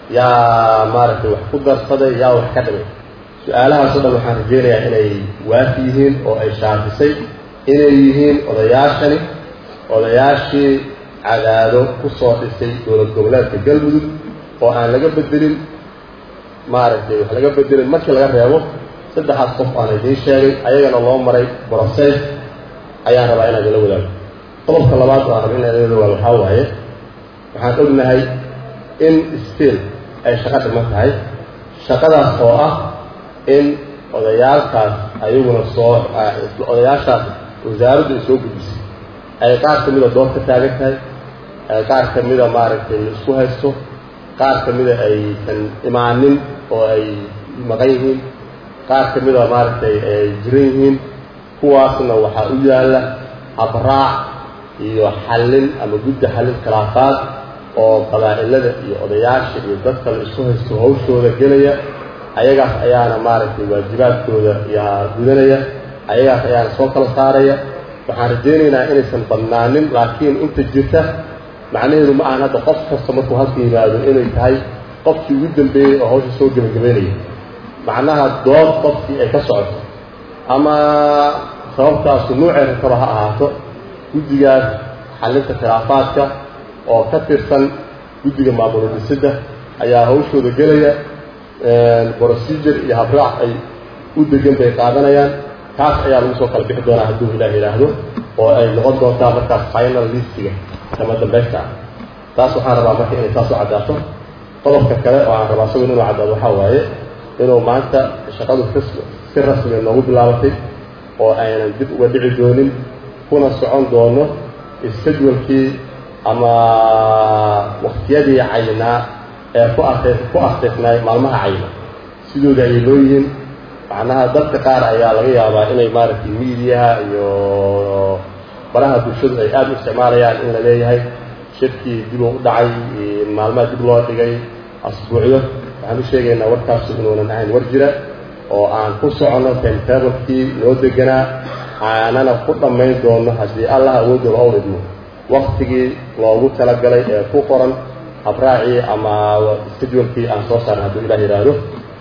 yaa maaragtay wax ku darsaday yaa wax ka dhimay su-aalahaasoo dhan waxaan rajeynayaa inay waafi yihiin oo ay shaafisay inay yihiin odayaashani odayaashii cadaado ku soo dhisay dowlad goboleedka galmudug oo aan laga bedelin maaragtay wax laga bedelin markii laga reebo saddexaas qof aan idiin sheegay ayagana loo maray broces ayaan rabaa inaan idinla wadaago qodobka labaad oo aan raba inaan idinla wadaago waxaa waaye waxaan ognahay in still ay shaqo dhiman tahay shaqadaas oo ah in odayaalkaas ayaguna soo odayaashaas wasaaraddu ay soo gudbisay ay qaar ka mida dood ka taagan tahay ay qaar ka mida maaragtay isku haysto qaar ka mida aysan imaanin oo ay maqan yihiin qaar ka mida maaragtay ay jiran yihiin kuwaasna waxaa u yaalla habraac iyo xallin ama guddi xallin khilaafaad oo qabaa'ilada iyo odayaasha iyo dadka la isku haysto hawshooda gelaya ayagaas ayaana maaragtay waajibaadkooda yaa gudanaya ayagaas ayaana soo kala saaraya waxaan rajaynaynaa inaysan badnaanin laakiin inta jirta macnaheedu ma ahan hadda qof kasta markuu halka yimaado inay tahay qofkii ugu dambeeyey oo hawsha soo gebagabeynaya macnaha dood qofkii ay ka socoto ama sababtaasu nuucay rataba ha ahaato guddigaas xallinta khilaafaadka oo ka tirsan guddiga maamul dhisidda ayaa hawshooda gelaya procedure iyo habraac ay u degan bay qaadanayaan taas ayaa lagu soo kala bixi doonaa hadduu ilaah yidhaahdo oo ay noqon doontaa markaas final listiga kama dambaysta ah taas waxaan rabaa marka inay taas u caddaato qodobka kale oo aan rabaa isagu inuu caddaado waxaa waaye inuu maanta shaqadu si rasmiga noogu bilaabatay oo aynan dib uga dhici doonin kuna socon doono isjadwalkii ama waktiyadii caynaa ee ku arte ku asteysnaay maalmaha cayna sidooda ayay loo yihiin macnaha dadka qaar ayaa laga yaabaa inay maaragtay miidiyaha iyo baraha bulshadu ay aada u isticmaalayaan in la leeyahay shirkii dib u dhacay maalmaha dib loo dhigay asbuucyo waxaan u sheegaynaa warkaasu inuunan ahayn war jira oo aan ku soconno timetablekii noo deganaa aanana ku dhammayn doono haddii allah awoodda loo idmo waktigii loogu talagalay ee ku qoran habraacii ama schedulekii aan soo saarna hadduu ilah yidhaahdo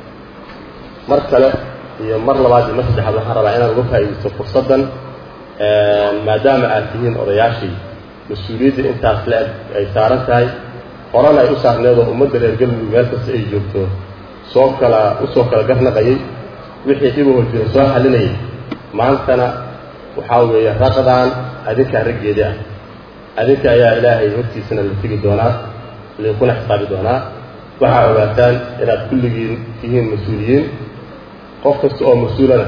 mar kale iyo mar labaad iyo mar saddexaad waxaan rabaa inaan uga faa'iidaysto fursaddan maadaama aad tihiin odayaashii mas-uuliyadda intaas le-eg ay saaran tahay horena ay u saarneed oo ummadda reer galmudug meel kasta ay joogto soo kala usoo kala garnaqayay wixii dhibahoo jira soo xalinayay maantana waxaa weeye raqdaan adinkaa raggeedii ah adinka ayaa ilaahay hortiisana la tegi doonaa linkuna xisaabi doonaa waxaa ogaataan inaad kulligiin tihiin mas-uuliyiin qof kasta oo mas-uulana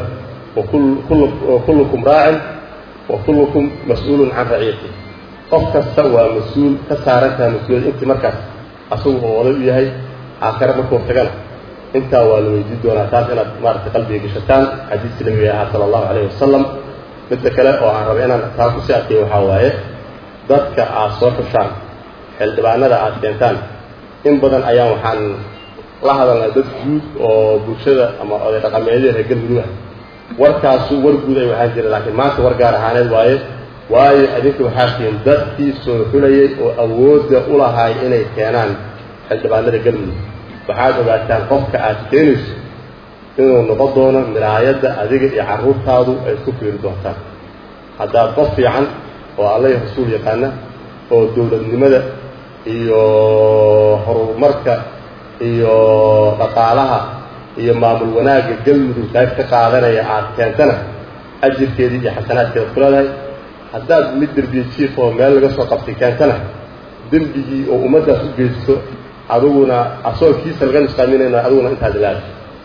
wakullukum raacin wa kullukum mas-uulun can raciyati qof kasta waa mas-uul ka saarantaha mas-uuliyad intii markaas asagu oo oday u yahay aakhare markuu tagana intaa waa la weydiin doonaa taas inaad maaragtay qalbiga gashataan xadiiskii nabiga ahaa sala allahu calayhi wasalam midda kale oo aan raba inaan taa kusii adkeeyo waxaa waaye dadka aad soo xushaan xildhibaanada aad keentaan in badan ayaan waxaan la hadalnaa dad guud oo bulshada ama oday dhaqameedyada reer galmudug ah warkaasu war guud ay waxaan jira laakiin maanta war gaar ahaaneed waaye waayo adinka waxaa tihiin dadkii soo xulayay oo awoodda u lahaay inay keenaan xildhibaanada galmudug waxaad ogaataan qofka aad keenayso inuu noqon doono miraayadda adiga iyo carruurtaadu ay isku fiiri doontaan haddaad qof fiican oo alla iyo rasuul yaqaana oo dowladnimada iyo horumarka iyo dhaqaalaha iyo maamul wanaagga galmudug qayb ka qaadanaya aad keentana ajirkeedii iyo xasanaadkeeda ku leedahay haddaad mid derbiye jiif oo meel laga soo qabtay keentana dembigii oo ummaddaas u geysto adiguna asagoo kiisa laga nusqaaminayna adiguna intaad ilaali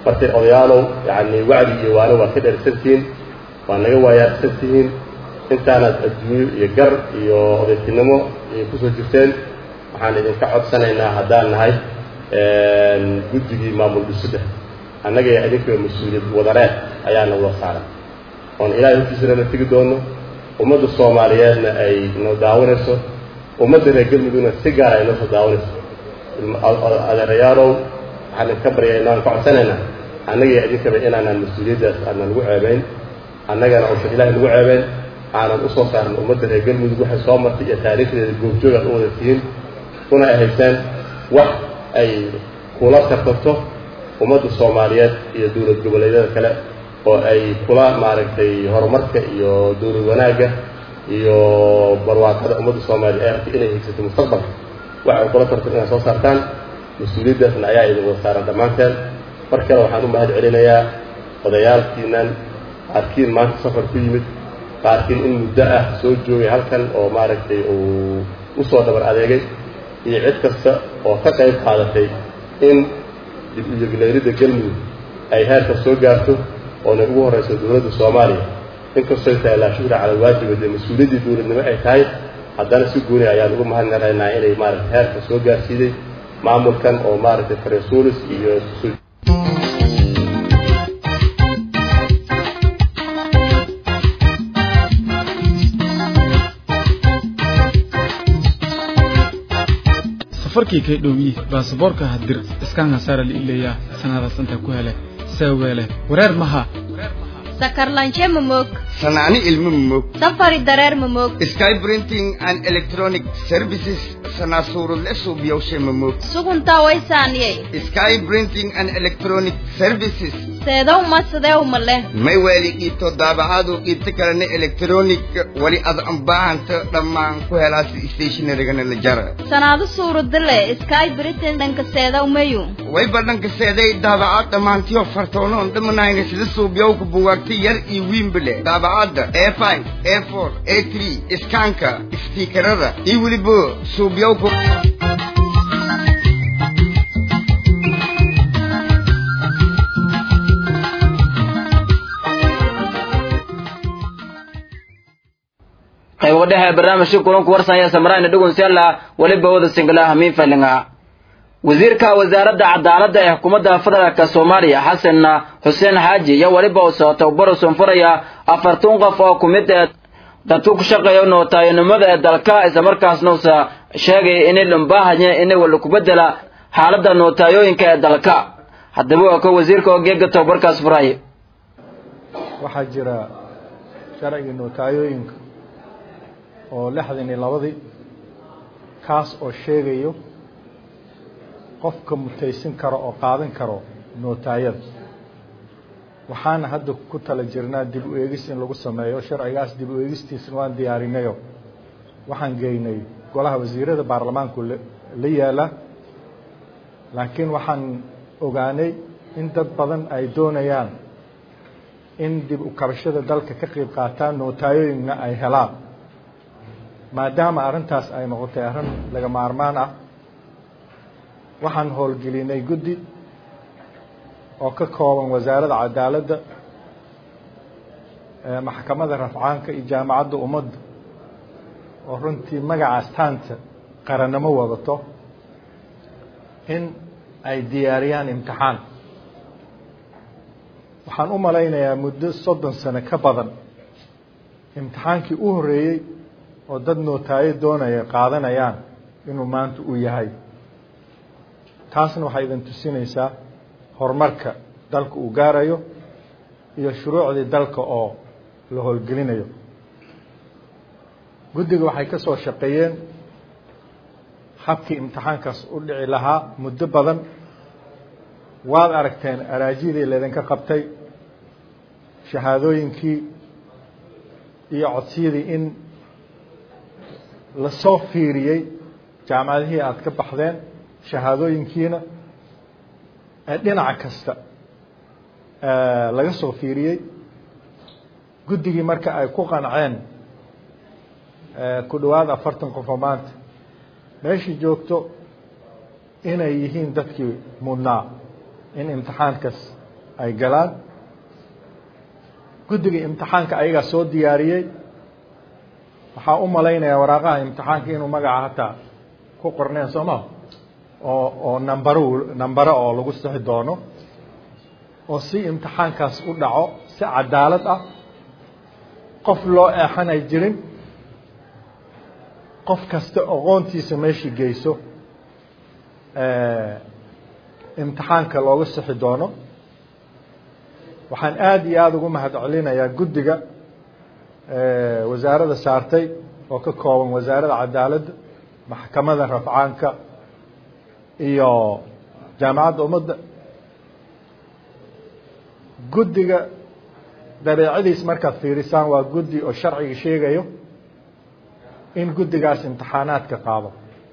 markay odayaalow yacni wacdi iyo waano waa ka dheersantihiin waa naga waayaarsan tihiin intaanaad adduunyo iyo gar iyo odaytinimo iyo kusoo jirteen waxaan idinka codsanaynaa haddaan nahay guddigii maamul dhisidda annaga iyo idinka mas-uuliyad wadareed ayaana wada saaran oon ilaahay hortiisana la tegi doono ummadda soomaaliyeedna ay noo daawanayso ummadda reer galmudugna si gaara ay noo soo daawanayso adeerayaalow waxaan idinka baryaynaa aan ka codsanaynaa annaga iyo idinkaba inaanaan mas-uuliyaddaas aanan lagu ceebayn annagana uusan ilaahay lagu ceebayn aanan usoo saarin ummadda reer galmudug waxay soo martay iyo taariikhdeeda goobjoog aad u wada tihiin una ay haysaan wax ay kula tartanto ummadda soomaaliyeed iyo dowlad goboleedyada kale oo ay kula maaragtay horumarka iyo dowlad wanaagga iyo barwaaqada ummadda soomaaliya ay artay inay haysato mustaqbalka wax ay kula tartan inaad soo saartaan mas-uuliyaddaasna ayaa idin wada saaran dhammaanteen mar kale waxaan u mahad celinayaa odayaalkiinan qaarkiin maanta safar ku yimid qaarkiin in muddo ah soo joogay halkan oo maaragtay uu usoo dhabar adeegay iyo cid kasta oo ka qayb qaadatay in dib u yegleeridda galmudug ay heerka soo gaarto oona ugu horrayso dowladda soomaaliya inkastoy tahay laa shukra cala alwaajiba dee mas-uuliyaddii dowladnimo ay tahay haddana si gooni ayaan ugu mahadnaqaynaa inay maaragtay heerka soo gaarsiiday maamulkan oo maaragtay faresuulis iyo safarkii kay dhowyi baasaboorka hadir iskaan hasaara la ileeyaa sanadaas inta ku hele seeweele wareer maha sakarlanje mamog sanaani ilmo mamog safari dareer mamog sky printing and electronic services sanaasurudle suubiyawshe mamog suguntaa waysaaniyey sky printing and electronic services seedow ma sideew ma leh may weeli qiibto daabacaadu qiibto kalena electronic wali ad anbaahanta dhammaan ku helaas stationarigana la jara sanaadu suuradile sky britain dhanka seedow mayu way badhanka seeday daabacaad dhammaantiyo fartoonoon dhamanayna sida suubyawka buwaagta yar iyo wiinbale daabacadda a five a four a three iskaanka istiikarada iyo weliba suubyawka qaybo dhexe barnaamijka kulanku warsanya samaraayna dhugunsyalla weliba wada singalaha miinfalinga wasiirka wasaaradda cadaaladda ee xukuumadda federaalka soomaaliya xasan xuseen xaaji iyo weliba uu soo tababaro sunfuraya afartan qof oo ku mid ee dadku ku shaqeeya nootaayanimada ee dalka islamarkaasna uusa sheegay inay dhumbaahaya inay wala ku bedela xaaladda nootayooyinka ee dalka haddaba waa ko wasiirka oo geega tababarkaas furay waxaa jira sharcigii nootayooyinka oo lixdan iyo labadii kaas oo sheegayo qofka mutaysin karo oo qaadan karo nootaayada waxaana hadda ku tala jirnaa dib u eegis in lagu sameeyo sharcigaas dib u eegistiisna waan diyaarinayo waxaan geynay golaha wasiirada baarlamaanku la yaala laakiin waxaan ogaanay in dad badan ay doonayaan in dib u kabashada dalka ka qayb qaataan nootayooyinna ay helaan maadaama arrintaas ay noqotay arrin laga maarmaan ah waxaan howlgelinay guddi oo ka kooban wasaaradda cadaaladda maxkamadda rafcaanka iyo jaamacadda ummadda oo runtii magacaas taanta qarannimo wadato in ay diyaariyaan imtixaan waxaan u malaynayaa muddo soddon sano ka badan imtixaankii u horreeyey oo dad nootaayo doonaya qaadanayaan inuu maanta uu yahay taasna waxay idin tusinaysaa horumarka dalka uu gaarayo iyo shuruucdii dalka oo la howlgelinayo guddiga waxay ka soo shaqeeyeen habkii imtixaankaas u dhici lahaa muddo badan waad aragteen araajidii laydinka qabtay shahaadooyinkii iyo codsiyadii in lasoo fiiriyey jaamacadihii aada ka baxdeen shahaadooyinkiina ee dhinac kasta laga soo fiiriyey guddigii marka ay ku qanceen ku dhowaad afartan qofoo maanta meeshii joogto inay yihiin dadkii mudnaa in imtixaankaas ay galaan guddiga imtixaanka ayagaa soo diyaariyey waxaa u malaynayaa waraaqaha imtixaanka inuu magaca hataa ku qorneen soo ma oo oo nambaro nambaro oo lagu sixi doono oo si imtixaankaas u dhaco si cadaalad ah qof loo eexanay jirin qof kasta aqoontiisa meeshii geyso imtixaanka looga sixi doono waxaan aada iyo aada ugu mahad celinayaa guddiga wasaaradda saartay oo ka kooban wasaaradda cadaaladda maxkamada rafcaanka iyo jaamacadda ummadda guddiga dabeecadiis markaad fiirisaan waa guddi oo sharciga sheegayo in guddigaas imtixaanaadka qaado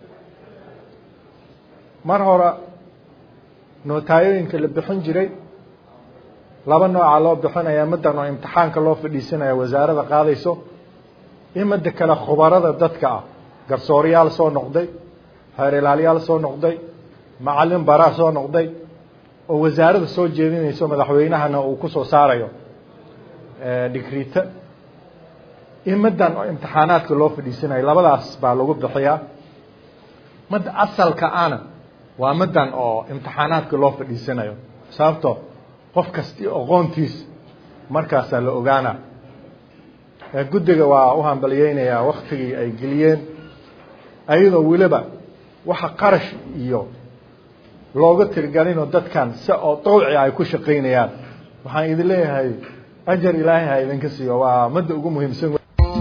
mar hore nootayooyinka la bixin jiray laba nooca loo bixinaya middan oo imtixaanka loo fadhiisanaya wasaaradda qaadayso iyo midda kale khubarada dadka ah garsooryaal soo noqday xeer ilaaliyaal soo noqday macallin baraa soo noqday oo wasaaradda soo jeedinayso madaxweynahana uu ku soo saarayo dhigrita iyo middan oo imtixaanaadka loo fadhiisanayo labadaas baa lagu bixiyaa midda asalka ana waa middan oo imtixaanaadka loo fadhiisanayo sababto qof kasti aqoontiis markaasaa la ogaana guddiga waa u hambalyeynayaa waktigii ay geliyeen ayadoo weliba waxa qarash iyo looga tirigelinoo dadkan si oo dawci ay ku shaqaynayaan waxaan idin leeyahay ajar ilaahay ha idinka siiyo waa midda ugu muhiimsan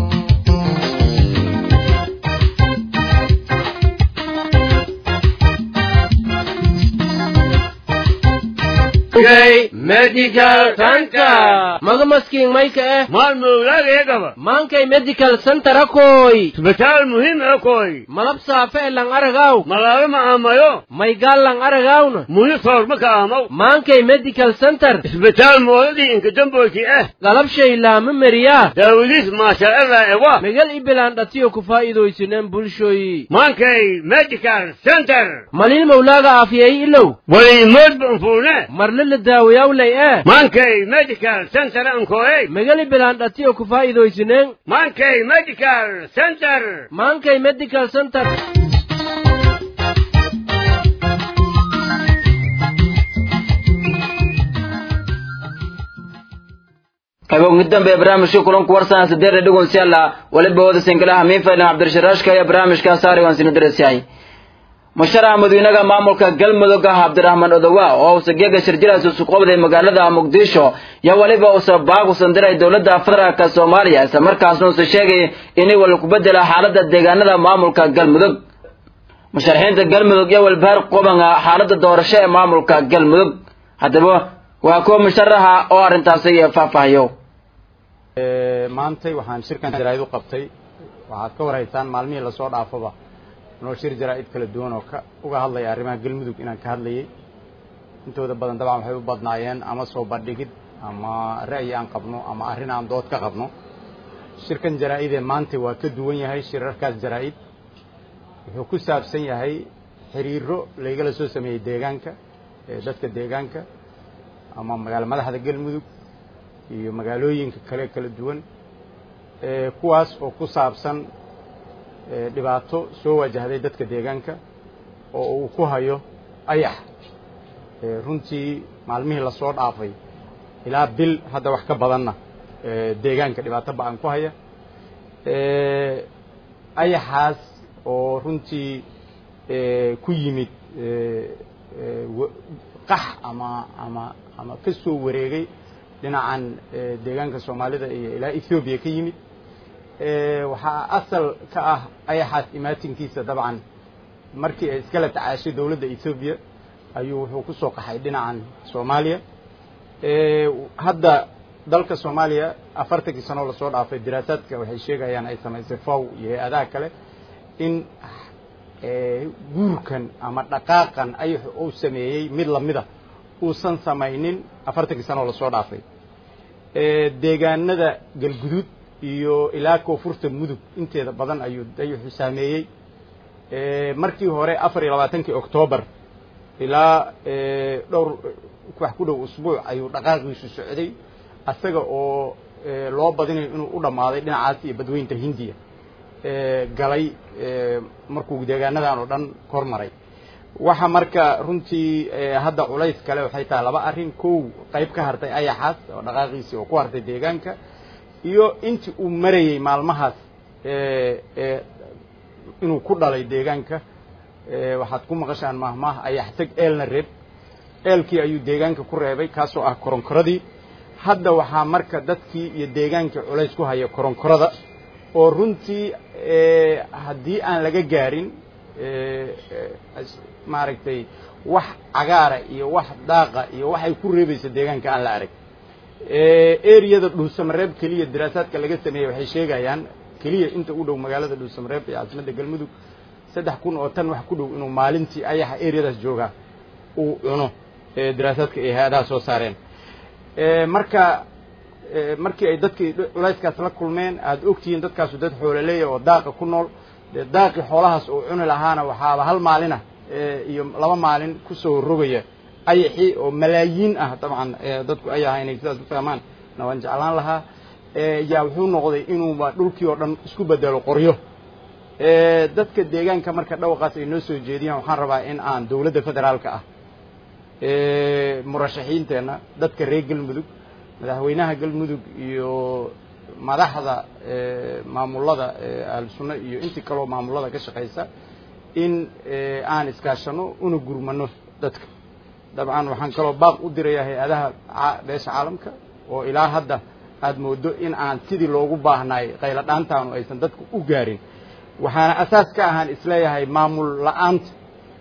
medical center maga maskiin mayka eh maalmowlageegaba maankay medical center akoy isbitaal muhiim akoy malab saafe e lang aragaw malaalo ma aamayo maygaal lang aragawna muhi soorma ka aamaw maankay medical center isbitaal mooladii inkadamboyti eh galabshay laama meriyaa daawadiis maashaallah ewa megal ibilaan dhatiyo ku faa'iidaysineen bulshoyi maankay medical center malin mawlaaga aafiyey ilow waliimoodba unfuune marle la daawayawlay eh maankay medical center ankoey megali bilaan dhatiyo ku faa'iidaysineen maankay medical center maankay medical center qaybo ugu dambe barnaamijka kulanku warsan sideeda dhugunsiyaala waliba wada singalaha miinfailan cabdirasharaashka iyo barnaamijka saarigan sinu dareesyahay musharaxa madiinaga maamulka galmudug ah cabdiraxmaan odowa oo uusa geega shirjiraas isu qabday magaalada muqdisho iyo weliba uusa baaq usan diray dowladda federaalka soomaaliya isla markaasna uusa sheegay inay wal ku bedela xaaladda deegaanada maamulka galmudug musharaxiinta galmudug iyo walbahaar qobanga xaaladda doorasho ee maamulka galmudug haddaba waa kuwa musharaxa oo arrintaasi faahfaahiyo maantay waxaan shirkan jaraa'id u qabtay waxaad ka warhaysaan maalmihii lasoo dhaafaba noo shir jaraa'id kala duwan oo ka uga hadlaya arrimaha galmudug inaan ka hadlayay intooda badan dabcan waxay u badnaayeen ama soo bandhigid ama ra'yi aan qabno ama arrin aan dood ka qabno shirkan jaraa'idee maantay waa ka duwan yahay shirarkaas jaraa'id wuxuu ku saabsan yahay xiriiro laygala soo sameeyey deegaanka ee dadka deegaanka ama magaalo madaxda galmudug iyo magaalooyinka kale kala duwan kuwaas oo ku saabsan dhibaato soo wajahday dadka deegaanka oo uu ku hayo ayax runtii maalmihii lasoo dhaafay ilaa bil hadda wax ka badanna deegaanka dhibaato ba-an ku haya ayaxaas oo runtii ku yimid qax ama ama ama ka soo wareegay dhinacan deegaanka soomaalida iyo ilaa ethoobiya ka yimid waxaa asal ka ah ayaxaas imaatinkiisa dabcan markii ay iskala tacaashay dowladda ethoobiya ayuu wuxuu ku soo qaxay dhinacan soomaaliya hadda dalka soomaaliya afartankii sanoo lasoo dhaafay diraasaadka waxay sheegayaan ay samaysay faw iyo hay-adaha kale in guurkan ama dhaqaaqan ayaxu uu sameeyey mid lamida uusan samaynin afartankii sanoo lasoo dhaafay deegaanada galguduud iyo ilaa koonfurta mudug inteeda badan ayuu dayaxu saameeyey markii hore afar iyo labaatankii octoobar ilaa dhowr wax ku dhow usbuuc ayuu dhaqaaqiisu socday asaga oo loo badinayo inuu u dhammaaday dhinacaas iyo badweynta hindiya galay markuu deegaanadan oo dhan kor maray waxa marka runtii hadda culays kale waxay tahay laba arrin kow qayb ka hartay ayaxaas oo dhaqaaqiisii oo ku hartay deegaanka iyo intii uu marayey maalmahaas inuu ku dhalay deegaanka waxaad ku maqashaan mahmaah ayax tag eelna reeb eelkii ayuu deegaanka ku reebay kaasoo ah koronkoradii hadda waxaa marka dadkii iyo deegaankii culays ku haya koronkorada oo runtii haddii aan laga gaarin maaragtay wax cagaara iyo wax daaqa iyo waxay ku reebaysa deegaanka aan la arag eriyada dhuusamareeb keliya daraasaadka laga sameeyey waxay sheegayaan keliya inta u dhow magaalada dhuusamareeb ee caasimadda galmudug saddex kun oo tan wax ku dhow inuu maalintii ayaxa eriyadaas joogaa uu cuno daraasaadka ay hay-adaha soo saareen marka markii ay dadkii culayskaas la kulmeen aada ogtihiin dadkaasu dad xoololeeya oo daaqa ku nool dee daaqii xoolahaas uu cuni lahaana waxaaba hal maalina iyo laba maalin kusoo rogaya ayaxii oo malaayiin ah dabcan dadku ay ahaa inay sidaas u fahmaan na waan jeclaan lahaa yaa wuxuu noqday inuuba dhulkii oo dhan isku bedelo qoryo dadka deegaanka marka dhawaqaas ay noo soo jeediyaan waxaan rabaa in aan dawladda federaalka ah murashaxiinteenna dadka reer galmudug madaxweynaha galmudug iyo madaxda maamulada ahlusunna iyo intii kaloo maamulada ka shaqaysa in aan iskaashano una gurmano dadka dabcan waxaan kaloo baaq u dirayaa hay-adaha beesha caalamka oo ilaa hadda aada moodo in aan sidii loogu baahnaay qaylo dhaantaanu aysan dadku u gaarin waxaana asaas ka ahaan isleeyahay maamul la-aanta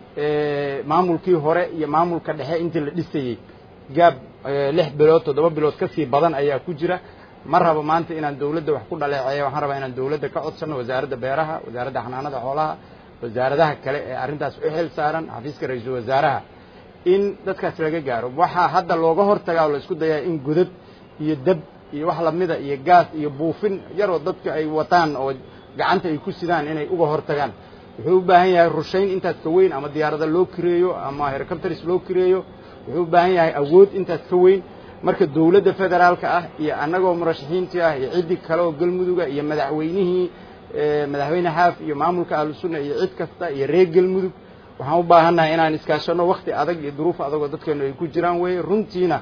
maamulkii hore iyo maamulka dhexe intii la dhisayey gaab lix bilood toddoba bilood kasii badan ayaa ku jira ma rabo maanta inaan dawladda wax ku dhaleeceeya waxaan rabaa inaan dawladda ka codsano wasaaradda beeraha wasaaradda xanaanada xoolaha wasaaradaha kale ee arrintaas u xil saaran xafiiska ra-iisul wasaaraha in dadkaas laga gaaro waxaa hadda looga hortagaa oo la isku dayaa in godad iyo dab iyo wax lamida iyo gaas iyo buufin yaroo dadka ay wataan oo gacanta ay ku sidaan inay uga hortagaan wuxuu u baahan yahay rushayn intaas ka weyn ama diyaarada loo kireeyo ama hercopters loo kireeyo wuxuu u baahan yahay awood intaas ka weyn marka dawladda federaalka ah iyo annagoo murashaxiintii ah iyo ciddii kale oo galmuduga iyo madaxweynihii madaxweyne xaaf iyo maamulka ahlusunna iyo cid kasta iyo reer galmudug waxaan u baahannahay inaan iskaashano wakti adag iyo duruuf adagoo dadkeenu ay ku jiraan weye runtiina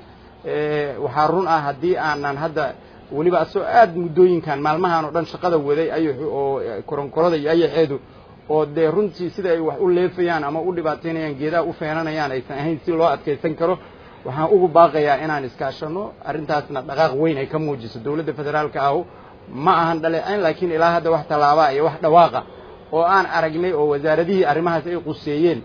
waxaa run ah haddii aanan hadda weliba asoo aada muddooyinkan maalmahan oo dhan shaqada waday ayaxu oo koronkorada iyo ayaxeedu oo dee runtii sida ay wax u leefayaan ama u dhibaataynayaan geedaha u feenanayaan aysan ahayn si loo adkaysan karo waxaan ugu baaqayaa inaan iskaashano arrintaasna dhaqaaq weyn ay ka muujiso dawladda federaalka ahu ma ahan dhaleecayn laakiin ilaa hadda wax tallaabaa iyo wax dhawaaqa oo aan aragnay oo wasaaradihii arrimahaas ay quseeyeen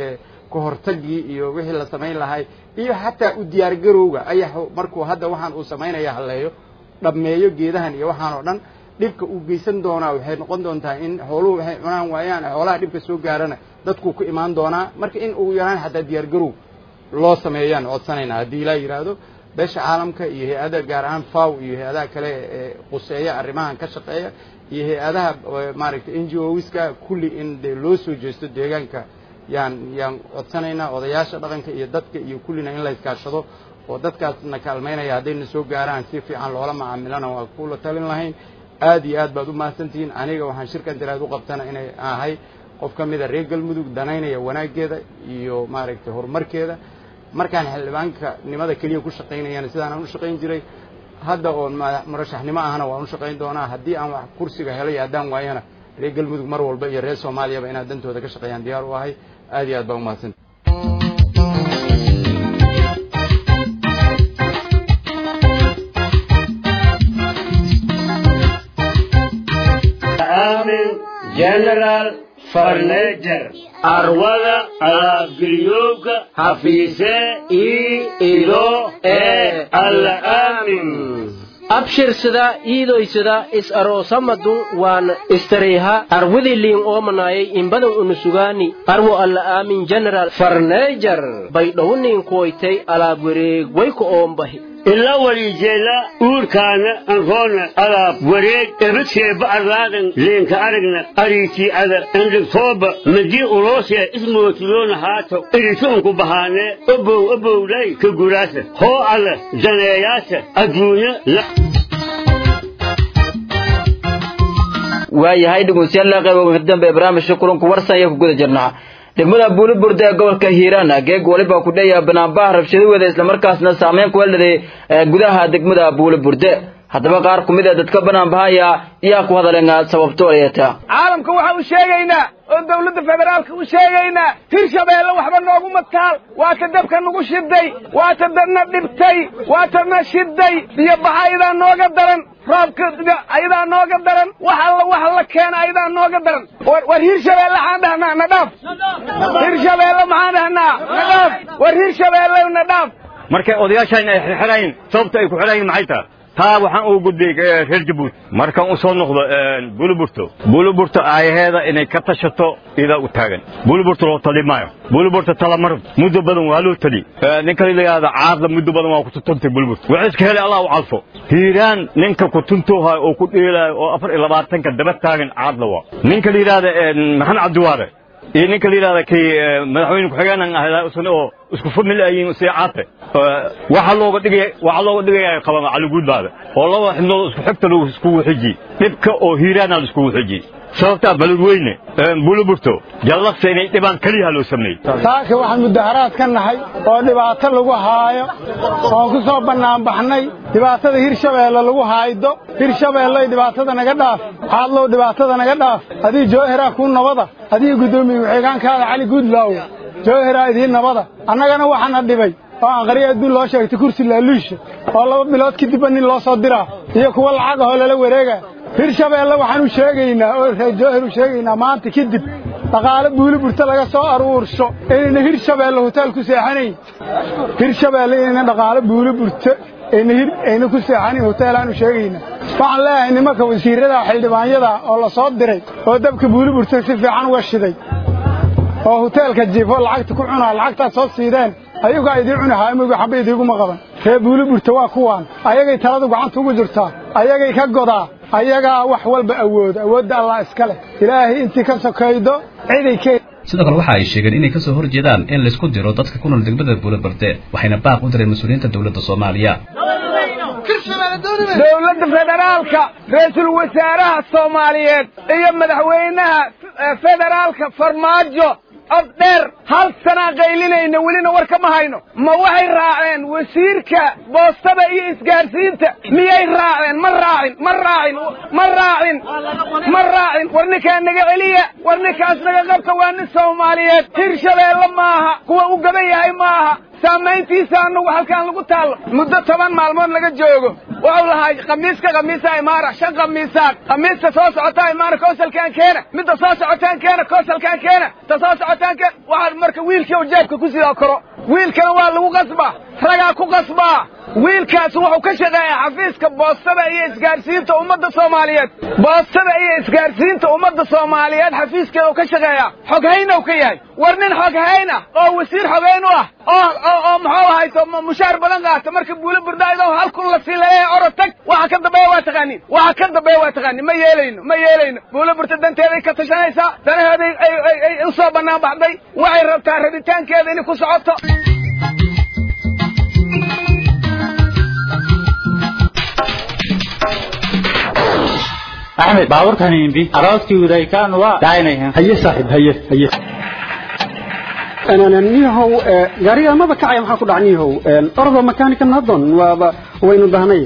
ka hortagii iyo wixii la samayn lahay iyo xataa u diyaargarowga ayaxu markuu hadda waxaan uu samaynaya halleeyo dhammeeyo geedahan iyo waxaan oo dhan dhibka uu geysan doonaa waxay noqon doontaa in xooluhu waxay cunaan waayaan xoolaha dhibka soo gaarana dadkuu ku imaan doonaa marka in ugu yaraan xataa diyaargarow loo sameeyaan codsanaynaa haddii ilaa yidhaahdo beesha caalamka iyo hay-ada gaar ahaan faw iyo hay-adaha kale ee quseeya arrimahan ka shaqeeya iyo hay-adaha maaragtay n g oska kulli in dee loo soo jeesto deegaanka yaan yaan codsanaynaa odayaasha dhaqanka iyo dadka iyo kullina in la iskaashado oo dadkaasna kaalmaynaya haddayna soo gaaraan si fiican loola macaamilana waa kula talin lahayn aad iyo aad baad u mahadsantihiin aniga waxaan shirkan diraad u qabtana inay ahay qof ka mida reer galmudug danaynaya wanaaggeeda iyo maaragtay horumarkeeda markaan xildhibaanka nimada keliya ku shaqaynayana sidaanaan u shaqayn jiray hadda oon murashaxnimo ahna waan u shaqayn doonaa haddii aan wax kursiga helay haddaan waayana reer galmudug mar walba iyo reer soomaaliyaba inaad dantooda ka shaqeeyaan diyaar u ahay aad iyo aad baa umahadsanti general farnejer arwada alaabgelyoobka hafiise ii ido ee alla aamin abshirsada iidoysada is aroosamadu waan istareyha arwadii liin oomanayay inbadan unusugaani arwo alla aamin general farneejar baydhowniin kuwaytay alaab wareeg wayku oombahi ilaa walijeela uurkaana anroona alaab wareeg ebadseeba arlaadan leenka aragna ariitii ada andhigtooba madii uloosee ismootiloona haato iritoonku bahaanee obow obowlay ka guraasa hoo alla daneeyaasa adduunya la waayahay dhegeystayaal qaybo dambe barnaamijka kulanku warsan ayaa ku guda jirnaa degmada buuliburde ee gobolka hiiraan geeg waliba ku dheeya banaanbaha rabshadaweeda islamarkaasna saameyn ku weeldaday gudaha degmada buuliburde haddaba qaar ku mid a dadka banaanbahaya ayaa ku hadaleen sababto ayata caalamka waxaan u sheegaynaa oo dawladda federaalka u sheegaynaa hirshabeelle waxba noogu mataal waa ta dabka nagu shiday waa ta dadna dhibtay waa ta na shiday biyo baxa ayadaa nooga daran roobka ayadaa nooga daran wax alla wax la keena ayadaa nooga daran war hirshabeelle maxaan dhahnaa na dhaaf hirshabeelle maxaan dhahnaa na dhaaf war hirshabeelle na dhaaf markay odayaashaan ay xirxirayn sababta ay ku xirayin maxay tahay taa waxaan ugu gudbay reer jabuuti markaan u soo noqdo buliburto buliburto aayaheeda inay ka tashato idaa u taagan buliburto loo tali maayo buliburto talamar muddo badan waa loo tali ninka la yidhaahda caadla muddo badan waa kutuntay buliburto waxay iska helay allah u calfo hiiraan ninka kutuntoohayo oo ku dheelaayo oo afar iyo labaatanka daba taagan caadla waa ninka la yidhaahda maxamed cabdiwaare iyo ninka la yidhahda kay madaxweyne ku-xigeenan ahdaa isna oo isku famil ayiin si caate waxa looga dhigay waxa looga dhigaya qaban caliguudbaada oo laba xibnood isku xigta lagu isku xiji dhibka oo hiiraana la isku xiji sababta baladweyne buluburto jallaqsa inay dhibaan kaliya loo sameeyey saaka waxaan mudaharaad ka nahay oo dhibaato lagu haayo oon ku soo bannaan baxnay dhibaatada hirshabeelle lagu haaydo hirshabeelley dhibaatada naga dhaaf caadlow dhibaatada naga dhaaf adii joohiraa kuu nabada adii guddoomiye ku-xigeenkaada cali guudlaaw joohiraa idiin nabada annagana waxaana dhibay oo aan qariya adduun loo sheegtay kursi laaluusha oo laba bilood kadibba nin loo soo diraa iyo kuwa lacag ahoo lala wareega hirshabeelle waxaan u sheegaynaa oo reer joohir u sheegaynaa maanta kadib dhaqaale buuliburta laga soo aruursho inayna hirshabeelle hotaal ku seexanayn hirshabeelle inayna dhaqaale buuliburta ayna hir ayna ku seexanayn hoteelaan u sheegaynaa waxaan leeyahay nimanka wasiirada xildhibaanyada oo la soo diray oo dabka buuliburta si fiican uga shiday oo hoteelka jiifo lacagta ku cunaa lacagtaad soo siideen ayagaa idiin cuni haaymoga xabba idiiguma qaban ree buuliburta waa kuwaan ayagay taladu gacanta ugu jirtaa ayagay ka godaa ayagaa wax walba awooda awoodda allah iska leh ilaahay intii ka sokaydo ciday ke sidoo kale waxa ay sheegeen inay ka soo hor jeedaan in laysku diro dadka ku nool degmada buuliburte waxayna baaq u direen mas-uuliyiinta dowladda soomaaliya dowladda federaalka ra-iisul wasaaraha soomaaliyeed iyo madaxweynaha federaalka farmaajo cod dheer hal sanaa qaylinayna welina war kama hayno ma waxay raaceen wasiirka boostada iyo isgaarsiinta miyay raaceen ma raacin ma raacin ma raacin ma raacin war ninkaa naga celiya war ninkaas naga qabta waa nin soomaaliyeed hirshabeelle maaha kuwa u gaban yahay maaha saamayntiisa anagu halkaan lagu taallo muddo toban maalmood laga joogo wuxuu lahaa khamiiska khamiisa imaara shan khamiisaad khamiista soo socotaa imaara koosalkaan keena midda soo socotaan keena koosalkaan keena ta soo socotaan keena waxaa marka wiilkii u jeebka ku sidaa koro wiilkana waa lagu qasbaa ragaa ku qasbaa wiilkaas wuxuu ka shaqeeyaa xafiiska boostada iyo isgaarsiinta ummadda soomaaliyeed boostada iyo isgaarsiinta ummadda soomaaliyeed xafiiskeeda uu ka shaqeeyaa xoghaynow ka yahay war nin xoghayn ah oo wasiir xogeyn u ah oo oo oo muxuu ahayto mushaar badan qaata marka buulo burdaaydo hal kun la sii laleeyahay oro tag waxa ka dambeeya waa taqaanin waxa ka dambeeya waa taqaanin ma yeelayno ma yeelayno buulo burta danteeday ka tashanaysaa danaheeday ay ay ay u soo bannaan baxday waxay rabtaa rabitaankeeda inay ku socoto axmed baabuurkan imbi aroodkii udaykaan waa daaynayan haye saaxiib haye haye niyahow gaariga maba kacaya maxaa ku dhac niyahow ordo makaanikan haddon waaba waynu dahnay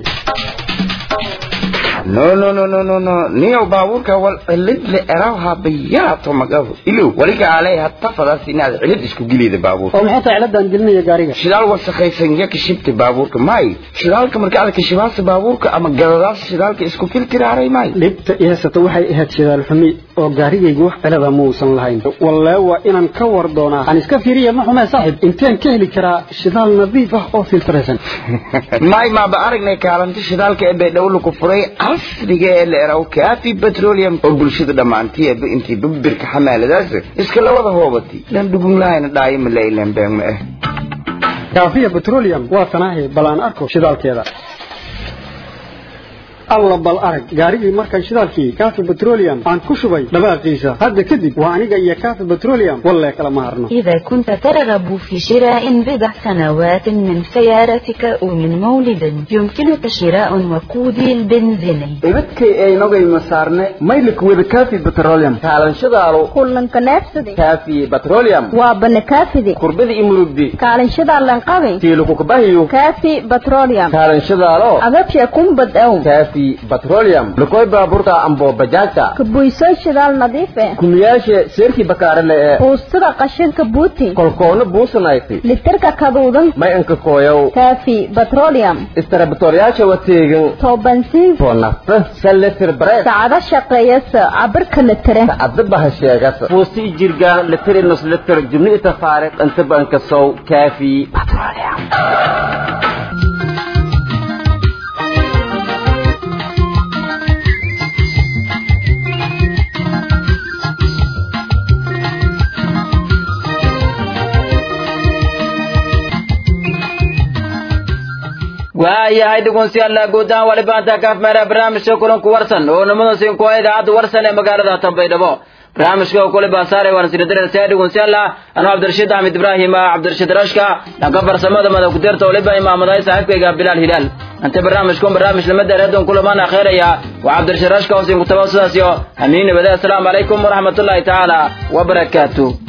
no no no no no no niyow baabuurka wal cilid le erawha bayaato magabu ilow waliga alay hatta fadaas inaad cilid isku gilida baabuurka oo maxay tahay ciladan gelinaya gaariga shidaal wasakhaysan ya kashibta baabuurka may shidaalka marka aad kashibaasa baabuurka ama gadadaas shidaalka isku filtiraaray may dhibta i haysata waxay ahayd shidaal xumi oo gaarigaygu wax cilada muusan lahayn wallee waa inaan ka war doonaa aan iska fiiriya ma xumee saaxiib inteen ka heli karaa shidaal nadiif ah oo filtraysan may maaba aragnay kaalinta shidaalka ee baydhowla ku furay casriga ee la eraw kaafi petroleum oo bulshada dhammaantiiba intii babirka xamaaladaas iska la wada hoobatay dhan dhugun lahayna dhaayo ma la ilan been ma ah kaafiya petroleum waa tanaahi bal aan arko shidaalkeeda alla bal arag gaarigii markaan shidaalkii kaafi petroleum aan ku shubay dhawaaqiisa hadda kadib waa aniga iyo kaafi petroleum wallee kala ma harno إذا كنت ترغب في شراء بضع سنوات من سيارتك أو من مولد يمكنك شراء وقود البنزين ibadkay aynogay masaarne maylik wada kaafi petroleum kaalanshadaalo kulanka neefsadi kaafi petroleum waa banakaafidi kurbada imurugdi kaalinshadaa lanqabi tiilukukabahiyo kaafi petroleum kaalanshadaalo agabsha kumbad ow kaafi petroleum lukoy baaburta ambo bajaajta kabuysoo shidaal nadiif eh kumiyaashe seerkii bakaarale ee buustada qashinka buuti kolkoona buusanayti litirka kaduudan may anka kooyow kaafi petroleum istarabatoryaasha wateegan toobansiin to nafta saletir bareed sacado shaqeeyasa cabirka litire sacado baha sheegasa fuusti jirgaan litir nus litir jubni ita faariq inta banka sow kaafi petroleum waayahay dhegeystayaal guud ahaan wali baanta kaaf meera barnaamijka kulanku warsan oo nimada siin ku idaacadda warsan ee magaalada Tanbaydhabo barnaamijka oo kule baasaare waan sida darasay dhegeystayaal anoo Cabdirashiid Ahmed Ibrahim Cabdirashiid Rashka dhanka farsamada madax ku dirta waliba imaamaday saaxiibkayga Bilal Hilal anta barnaamijkan barnaamij lama dheeraadon kulamaan akhraya waa Cabdirashiid Rashka oo siin ku tabaasudaasiyo amiin nabada assalaamu calaykum waraxmatullaahi taala wa barakaatuh